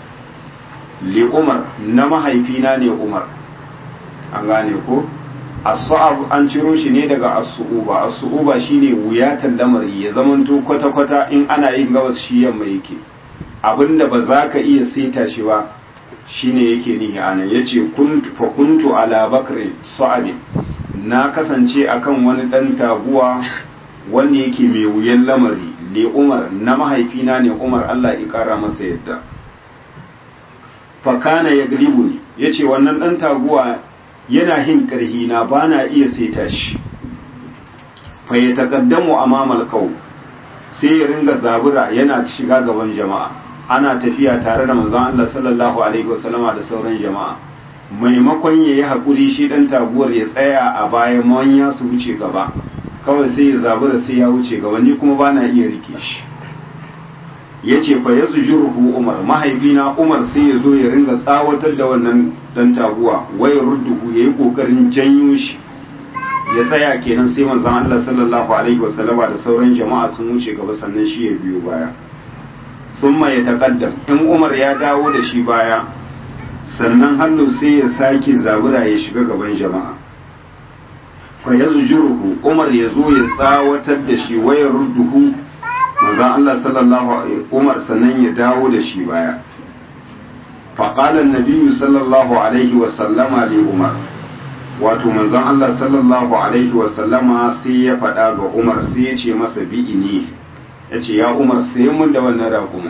li umar na mahaifina ne umar an gane ko as-sa'ab an ciro shi ne daga as-su'uba as-su'uba shine wuyatan lamari ya zamanto kwata-kwata in ana yin gabas shi yamma yake abinda ba za ka iya saita shi ba shine yake nihi anan yace kuntu fa kuntu ala bakri sa'abin na kasance akan wani dan taguwa wanda yake mai wuyan lamari le umar na mahaifina ne umar Allah ya kara masa yadda fa kana yaglibuni yace wannan dan taguwa yana hin karhi na bana iya saita shi fa ya taqaddamu amamal qaw sai ya ringa zabura yana shiga gaban jama'a ana tafiya tare da manzon Allah sallallahu alaihi wasallama da sauran jama'a maimakon ya yi haƙuri shi ɗan taguwar ya tsaya a bayan manya su wuce gaba kawai sai ya zabura sai ya wuce gaba ni kuma ba na iya rike shi ya ce fa ya ruhu umar mahaifina umar sai ya zo ya ringa tsawatar da wannan ɗan taguwa wayar rudduhu ya yi ƙoƙarin janyo shi ya tsaya kenan sai manzon Allah sallallahu alaihi wasallama da sauran jama'a sun wuce gaba sannan shi ya biyo baya thumma ya taqaddam in Umar ya dawo da shi baya sannan hannu sai ya sake zabura ya shiga gaban jama'a fa yazjuruhu Umar ya zo ya tsawatar da shi wayar rudduhu manzon Allah sallallahu alaihi Umar sannan ya dawo da shi baya fa qala an-nabiy sallallahu alaihi wa sallama li Umar wato manzon Allah sallallahu alaihi wa sallama sai ya faɗa ga Umar sai ya ce masa bi'ini ya ce ya umar sai mun da wannan raƙumin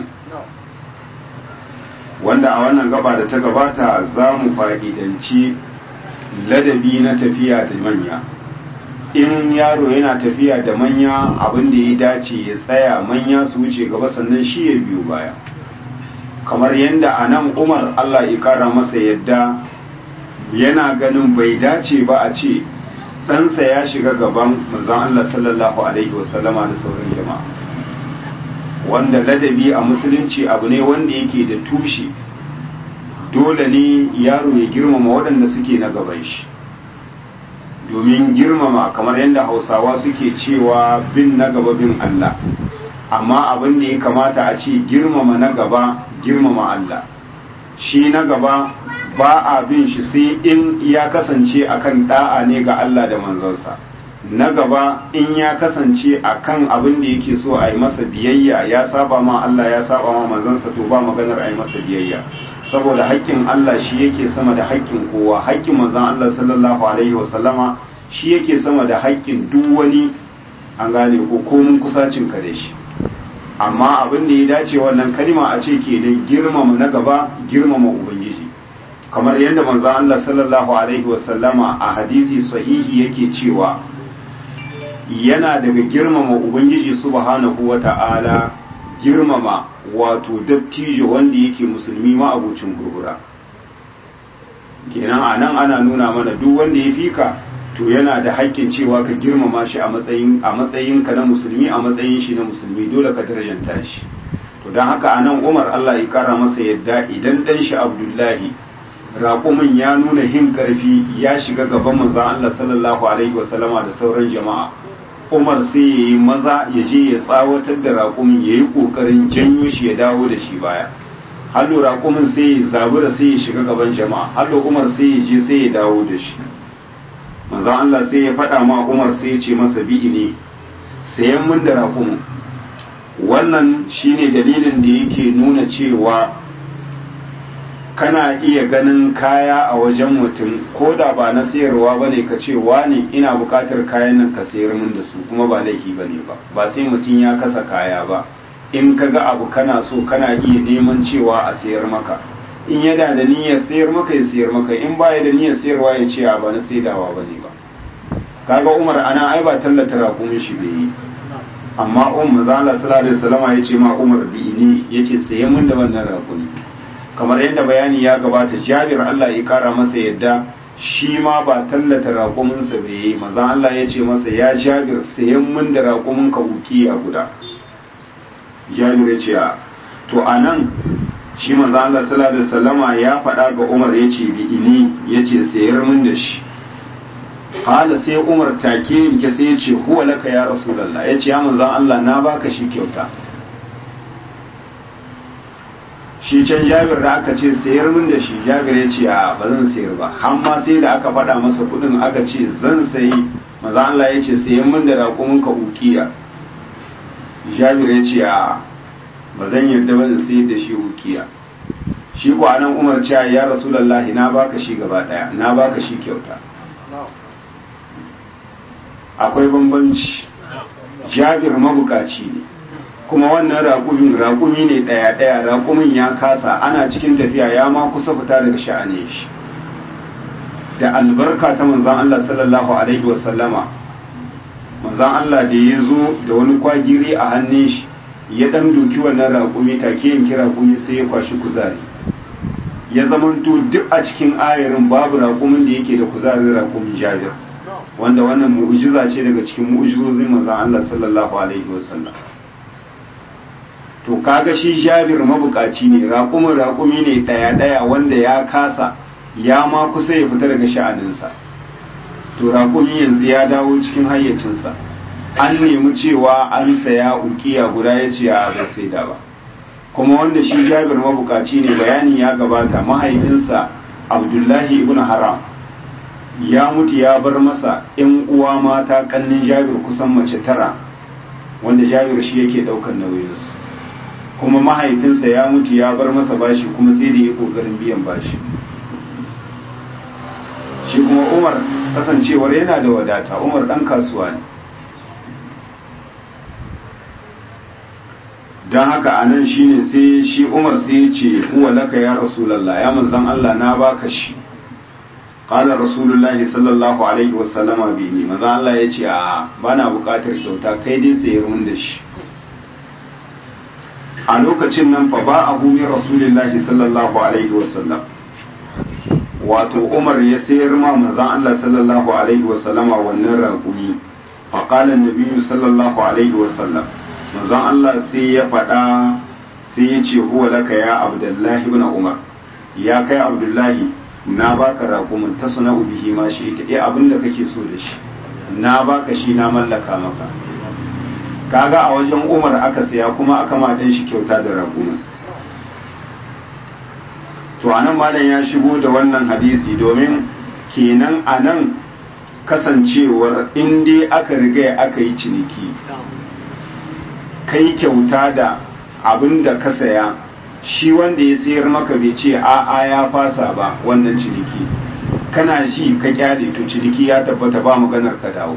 wanda a wannan gaba da ta gabata za mu fa'idanci ladabi na tafiya da manya in yaro yana tafiya da manya abin da ya dace ya tsaya manya su wuce gaba sannan shi ya biyu baya kamar yadda a nan umar allah ya kara masa yadda yana ganin bai dace ba a ce ɗansa ya shiga gaban manzon allah sallallahu alaihi wasallama da sauran jama'a wanda ladabi a musulunci abu ne wanda yake da tushe dole ne yaro ya girmama waɗanda suke na gaban shi domin girmama kamar yadda hausawa suke cewa bin na gaba bin Allah amma abin da ya kamata a ce girmama na gaba girmama Allah shi na gaba ba a bin shi sai in ya kasance akan da'a ne ga Allah da manzonsa na gaba in ya kasance akan abin da yake so a yi masa biyayya ya saba ma Allah ya saba ma manzonsa to ba maganar a yi masa biyayya saboda haƙƙin Allah shi yake sama da haƙƙin kowa haƙƙin manzon Allah sallallahu alaihi wasallama shi yake sama da haƙƙin duk wani an gane ko komun kusacin ka da shi amma abin da ya dace wannan kalma a ce ke da girmama na gaba girmama ubangiji kamar yadda manzon Allah sallallahu alaihi wasallama a hadisi sahihi yake cewa yana daga girmama ubangiji subhanahu wata'ala girmama wato dattijo wanda yake musulmi ma abucin gurgura kenan a nan ana nuna mana duk wanda ya fika to yana da haƙƙin cewa ka girmama shi a matsayin a matsayin ka na musulmi a matsayin shi na musulmi dole ka darajanta shi to don haka a nan umar Allah ya kara masa yadda idan dan shi abdullahi raƙumin ya nuna hin ƙarfi ya shiga gaban manzon Allah sallallahu alaihi wasallama da sauran jama'a umar sai ya yi maza ya je ya tsawatar da raƙumin ya yi ƙoƙarin janyo shi ya dawo da shi baya hallo raƙumin sai ya zabura sai ya shiga gaban jama'a hallo umar sai ya je sai ya dawo da shi manzon Allah sai ya faɗa ma umar sai ya ce masa bi'i ne sayan mun da raƙumin wannan shine dalilin da yake nuna cewa kana iya ganin kaya a wajen mutum ko da ba na sayarwa ba ne ka ce ne ina buƙatar kayan nan ka sayar min da su kuma ba laifi ba ne ba ba sai mutum ya kasa kaya ba in ka ga abu kana so kana iya neman cewa a sayar maka in yana da niyyar sayar maka ya sayar maka in ba ya da niyyar sayarwa ya ce a ba na saidawa ba ne ba kaga umar ana ai ba tallata rakumin shi bai yi amma umar zala sallallahu alaihi wasallam ya ce ma umar bi ne yace saye min da wannan rakumi kamar yadda bayani ya gabata jabir Allah ya kara masa yadda shi ma ba tallata raƙuminsa bai yi maza Allah ya ce masa ya jabir sayan min da raƙumin ka uki a guda jabir ya ce a to a nan shi maza Allah sallallahu alaihi wasallama ya faɗa ga Umar ya ce bi ini ya ce sayar min da shi hala sai Umar take yanke sai ya ce huwa laka ya rasulullah ya ce ya manzan Allah na baka shi kyauta shi can jabir da aka ce sayar min da shi jabir ya ce a ba zan sayar ba amma sai da aka faɗa masa kuɗin aka ce zan sayi maza Allah ya ce sayan min da raƙumin ka ukiya jabir ya ce a ba zan yarda ba in sayar da shi ukiya shi ko anan umar cewa ya rasulullahi na baka shi gaba ɗaya na baka shi kyauta akwai bambanci jabir mabukaci ne kuma wannan raƙumin raƙumi ne ɗaya-ɗaya raƙumin ya kasa ana cikin tafiya ya ma kusa fita daga sha'ane shi da albarka ta manzan Allah sallallahu alaihi wasallama manzan Allah da ya zo da wani kwagiri a hannun shi ya ɗan doki wannan raƙumi take yanki raƙumi sai ya kwashi kuzari ya zamanto duk a cikin ayarin babu raƙumin da yake da kuzarin raƙumin jabir wanda wannan mu'ujiza ce daga cikin mu'ujizozin manzan Allah sallallahu alaihi wasallam to kaga shi jabir mabukaci ne raƙumin raƙumi ne ɗaya-ɗaya wanda ya kasa ya ma kusa ya fita daga sha'aninsa to raƙumi yanzu ya dawo cikin hayyacinsa an nemi cewa an saya ukiya guda ya ce a bai saida ba kuma wanda shi jabir mabukaci ne bayani ya gabata mahaifinsa abdullahi ibn haram ya mutu ya bar masa ‘yan uwa mata kannin jabir kusan mace tara wanda jabir shi yake ɗaukar nauyinsu kuma mahaifinsa ya mutu ya bar masa bashi kuma sai da ya kokarin biyan bashi shi kuma umar kasancewar yana da wadata umar dan kasuwa ne don haka a nan shi ne sai shi umar sai ya ce huwa laka ya rasulallah ya manzan Allah na baka shi qala rasulullahi sallallahu alaihi wasallama bihi manzan Allah ya ce a bana bukatar kyauta kai dai sayar mun da shi a lokacin nan fa ba abu min rasulillahi sallallahu alaihi wasallam wato umar ya sayar ma manzan Allah sallallahu alaihi wasallama wannan raƙumi fa qala an sallallahu alaihi wasallam manzon Allah sai ya faɗa sai ya ce huwa laka ya abdullahi ibn umar ya kai abdullahi na baka raƙumin ta suna bihi ma shi ita eh abin da kake so da shi na baka shi na mallaka maka kaga a wajen umar aka saya kuma aka ma ɗan shi kyauta da raƙumin to anan malam ya shigo da wannan hadisi domin kenan anan kasancewar in dai aka riga aka yi ciniki kai kyauta da abin da ka saya shi wanda ya sayar maka bai ce a'a ya fasa ba wannan ciniki kana shi ka kyale to ciniki ya tabbata ba maganar ka dawo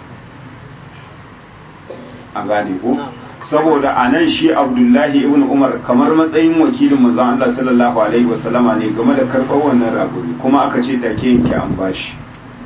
a gane ko saboda a nan shi abdullahi ibn umar kamar matsayin wakilin manzon Allah sallallahu alaihi wasallama ne game da karɓar wannan raguri kuma aka ce take yanke an bashi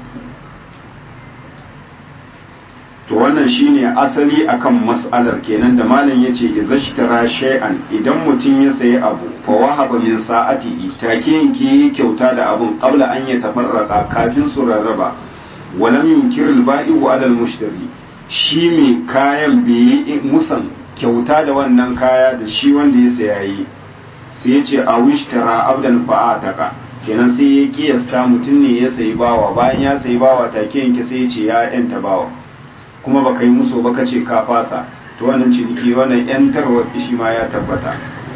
to wannan shine asali akan mas'alar kenan da malam yace izashtara shay'an idan mutum ya sayi abu fa wahaba min sa'ati take yanke kyauta da abun qabla an ya tafarraqa kafin su rarraba walam yunkir al-ba'i wa al-mushtari shi mai kayan bai musan kyauta da wannan kaya da shi wanda ya saya yi sai ya ce a wishtara abdan fa'ataka kenan sai ya kiyasta mutum ne ya sayi bawa bayan ya sayi bawa take yanke sai ya ce ya yanta bawa kuma baka yi musu baka ce ka fasa to wannan ciniki wannan yantarwa shi ma ya tabbata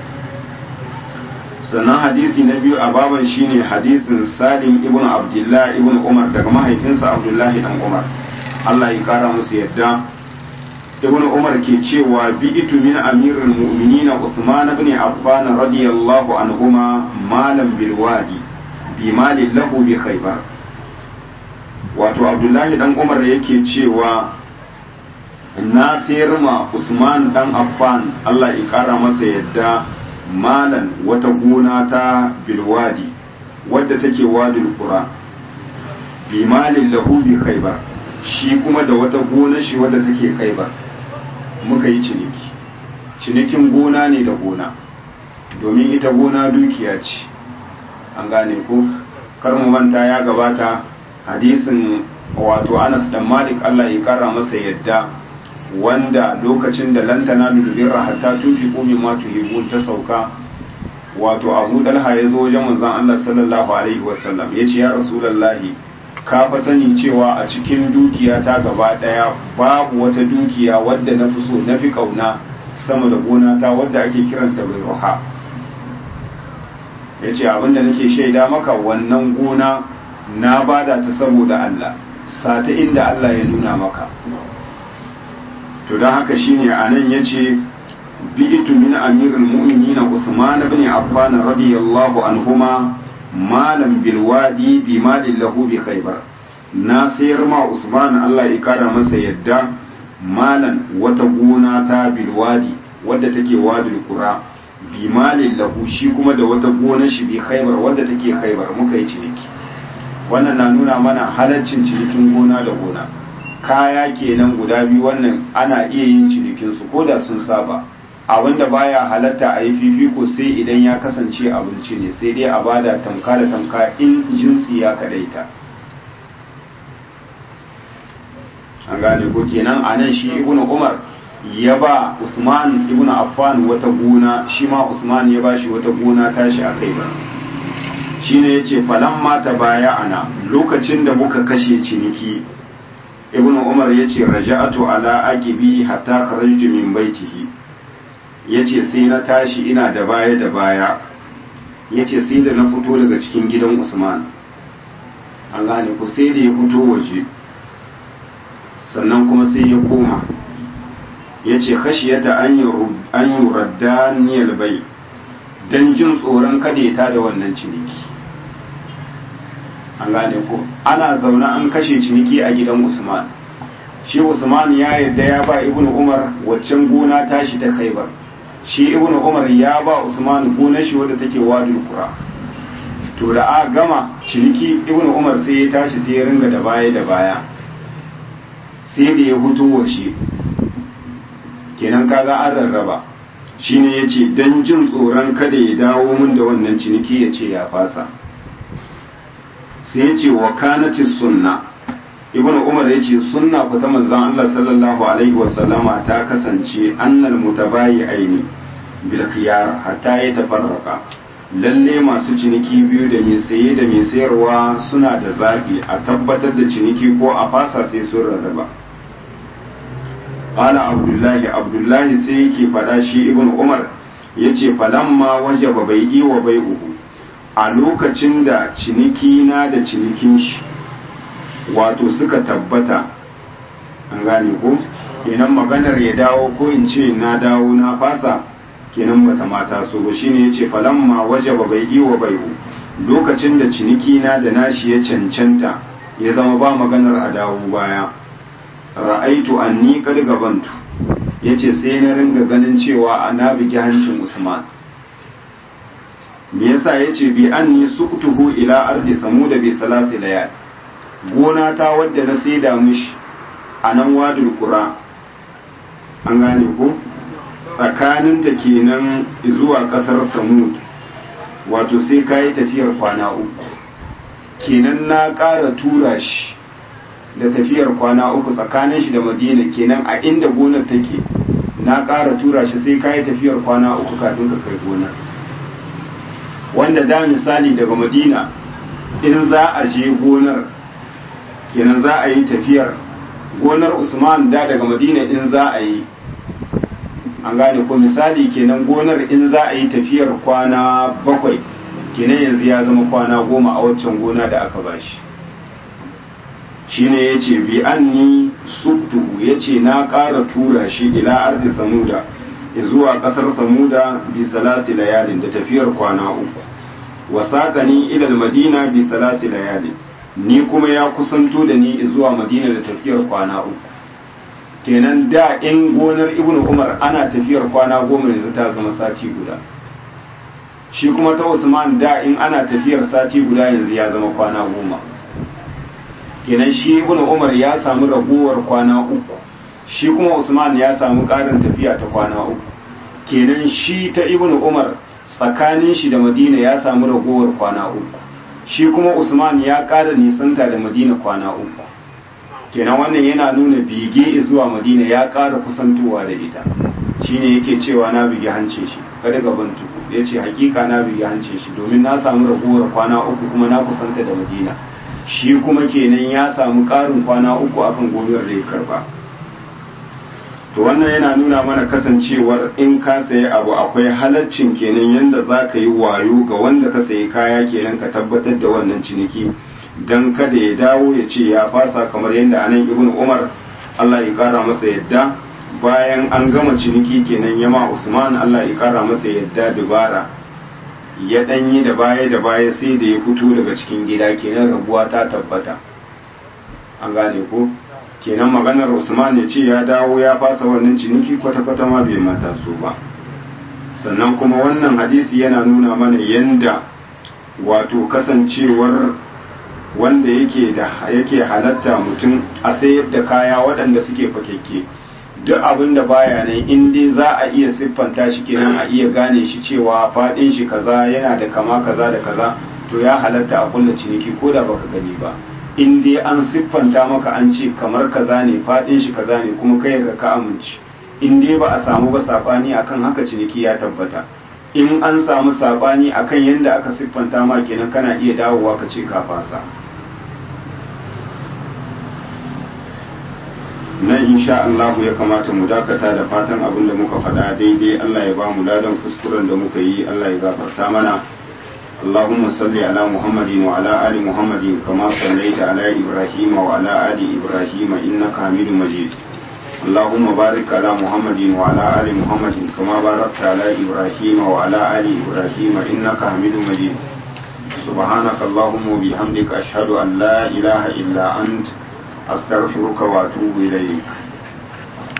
sannan hadisi na biyu a baban shine hadisin salim ibn abdullah ibn umar daga mahaifinsa abdullahi dan umar Allah ya kara musu yadda ibn umar ke cewa bi'itu min amirul mu'minin usman ibn affan radiyallahu anhuma malam bil wadi bi malin lahu bi khaybar wato abdullahi dan umar yake cewa na sayar ma usman dan affan Allah ya kara masa yadda malan wata gona ta bilwadi wadda take wadul qura bi malin lahu bi khaybar shi kuma da wata gona shi wadda take khaybar muka yi ciniki cinikin gona ne da gona domin ita gona dukiya ce an gane ko kar mu manta ya gabata hadisin wato Anas dan Malik Allah ya kara masa yadda wanda lokacin da lantana lulubirra hatta tufi komi ma tuhibun ta sauka wato abu dalha ya zo wajen manzon Allah sallallahu alaihi wasallam ya ce ya rasulallahi ka fa sani cewa a cikin dukiya ta gaba daya babu wata dukiya wadda na fi so na fi kauna sama da gona ta wadda ake kiranta bai ruha ya ce abinda nake shaida maka wannan gona na bada ta saboda Allah sata inda Allah ya nuna maka to don haka shine a nan ya ce bi'itu min amirul mu'minin Usman ibn Affan radiyallahu anhuma malam bil wadi bi malin lahu bi khaybar na sayar ma Usman Allah ya kara masa yadda malan wata gona ta bil wadi wadda take wadul qura bi malin lahu shi kuma da wata gona shi bi khaybar wadda take khaybar muka yi ciniki wannan na nuna mana halaccin cinikin gona da gona kaya kenan guda biyu wannan ana iya yin cinikinsu ko da sun saba abinda baya halatta a yi fifiko sai idan ya kasance abinci ne sai dai a bada tamka da tamka in jinsi ya kadaita an gane ko kenan a nan shi ibn umar ya ba usman ibn affan wata gona shi ma usman ya ba shi wata gona tashi a kai ba shine yace falamma ta baya ana lokacin da muka kashe ciniki ibn umar ya ce raja'atu ala aqibi hatta kharajtu min baitihi yace sai na tashi ina da baya da baya yace sai da na fito daga cikin gidan usman an gane ku sai da ya fito waje sannan kuma sai ya koma yace khashiyata an an yuraddaniyal bai dan jin tsoron kada ya tada wannan ciniki an gane ko ana zaune an kashe ciniki a gidan usman shi usman ya yarda ya ba ibnu umar waccan gona tashi ta khaibar shi ibnu umar ya ba usman gonar shi wadda take wadul qura to da a gama ciniki ibnu umar sai ya tashi sai ya ringa da baya da baya sai da ya hutu wa shi kenan kaga an rarraba shine yace dan jin tsoron kada ya dawo mun da wannan ciniki ya ce ya fasa sai ya ce wa kanati sunna ibn umar ya ce sunna ku ta manzon Allah sallallahu alaihi wasallama ta kasance annal mutabayi aini bil khiyar hatta ya tafarraka lalle masu ciniki biyu da mai saye da mai sayarwa suna da zabi a tabbatar da ciniki ko a fasa sai sun rarraba qala abdullahi abdullahi sai yake fada shi ibn umar yace falamma wajaba bai'i wa bai'uhu a lokacin da ciniki na da cinikin shi wato suka tabbata an gane ko kenan maganar ya dawo ko in ce na dawo na fasa kenan bata mata so ba shine yace falamma wajaba bai wa bai'u lokacin da ciniki na da nashi ya cancanta ya zama ba maganar a dawo baya ra'aitu anni kad gabantu yace sai na ringa ganin cewa ana bigi hancin Usman me yasa yace bi anni suqtuhu ila ardi samuda bi salati layal gona ta wadda na saida mishi a nan wadul qura an gane ko tsakanin ta kenan zuwa kasar samud wato sai kayi tafiyar kwana uku kenan na ƙara tura shi da tafiyar kwana uku tsakanin shi da madina kenan a inda gonar take na ƙara tura shi sai kayi tafiyar kwana uku kafin ka kai gonar wanda da misali daga madina in za a je gonar kenan za a yi tafiyar gonar usman da daga madina in za a yi an gane ko misali kenan gonar in za a yi tafiyar kwana bakwai kenan yanzu ya zama kwana goma a waccan gona da aka bashi shine ya ce bi anni subtuhu ya ce na ƙara tura shi ila ardi samuda zuwa ƙasar samuda bi salasi layalin da tafiyar kwana uku wasaƙani ilal madina bi salasi layalin ni kuma ya kusanto da ni zuwa madina da tafiyar kwana uku kenan da in gonar ibn umar ana tafiyar kwana goma yanzu ta zama sati guda shi kuma ta usman da in ana tafiyar sati guda yanzu ya zama kwana goma kenan shi ibn umar ya samu raguwar kwana uku shi kuma usman ya samu ƙarin tafiya ta kwana uku kenan shi ta ibn umar tsakanin shi da madina ya samu raguwar kwana uku shi kuma usman ya ƙara nisanta da madina kwana uku kenan wannan yana nuna bige zuwa madina ya ƙara kusantowa da ita shine yake cewa na bige hancin shi kada gaban tuku ya ce hakika na bige hancin shi domin na samu raguwar kwana uku kuma na kusanta da madina shi kuma kenan ya samu ƙarin kwana uku akan gonar da ya karba to wannan yana nuna mana kasancewar in ka sayi abu akwai halaccin kenan yanda za ka yi wayo ga wanda ka sayi kaya kenan ka tabbatar da wannan ciniki don kada ya dawo ya ce ya fasa kamar yadda anan ibn umar allah ya kara masa yadda bayan an gama ciniki kenan yama usman allah ya kara masa yadda dubara ya danyi da baya da baya sai da ya fito daga cikin gida kenan rabuwa ta tabbata an gane ko kenan maganar usman ya ce ya dawo ya fasa wannan ciniki kwata-kwata ma bai mata so ba sannan kuma wannan hadisi yana nuna mana yanda wato kasancewar wanda yake da yake halatta mutum a sayar da kaya waɗanda suke fakekke duk abin da baya nan in dai za a iya siffanta shi kenan a iya gane shi cewa faɗin shi kaza yana da kama kaza da kaza to ya halatta a kulla ciniki ko da baka gani ba in dai an siffanta maka an ce kamar kaza ne faɗin shi kaza ne kuma kai ga ka amince in dai ba a samu ba sabani akan haka ciniki ya tabbata in an samu sabani akan yadda aka siffanta ma kenan kana iya dawowa ka ce ka fasa nan insha Allah ya kamata mu dakata da fatan abin da muka faɗa daidai Allah ya ba mu ladan kuskuren da muka yi Allah ya gafarta mana اللهم صل على محمد وعلى آل محمد كما صليت على إبراهيم وعلى آل إبراهيم إنك حميد مجيد اللهم بارك على محمد وعلى آل محمد كما باركت على إبراهيم وعلى آل إبراهيم إنك حميد مجيد سبحانك اللهم وبحمدك أشهد أن لا إله إلا أنت أستغفرك وأتوب إليك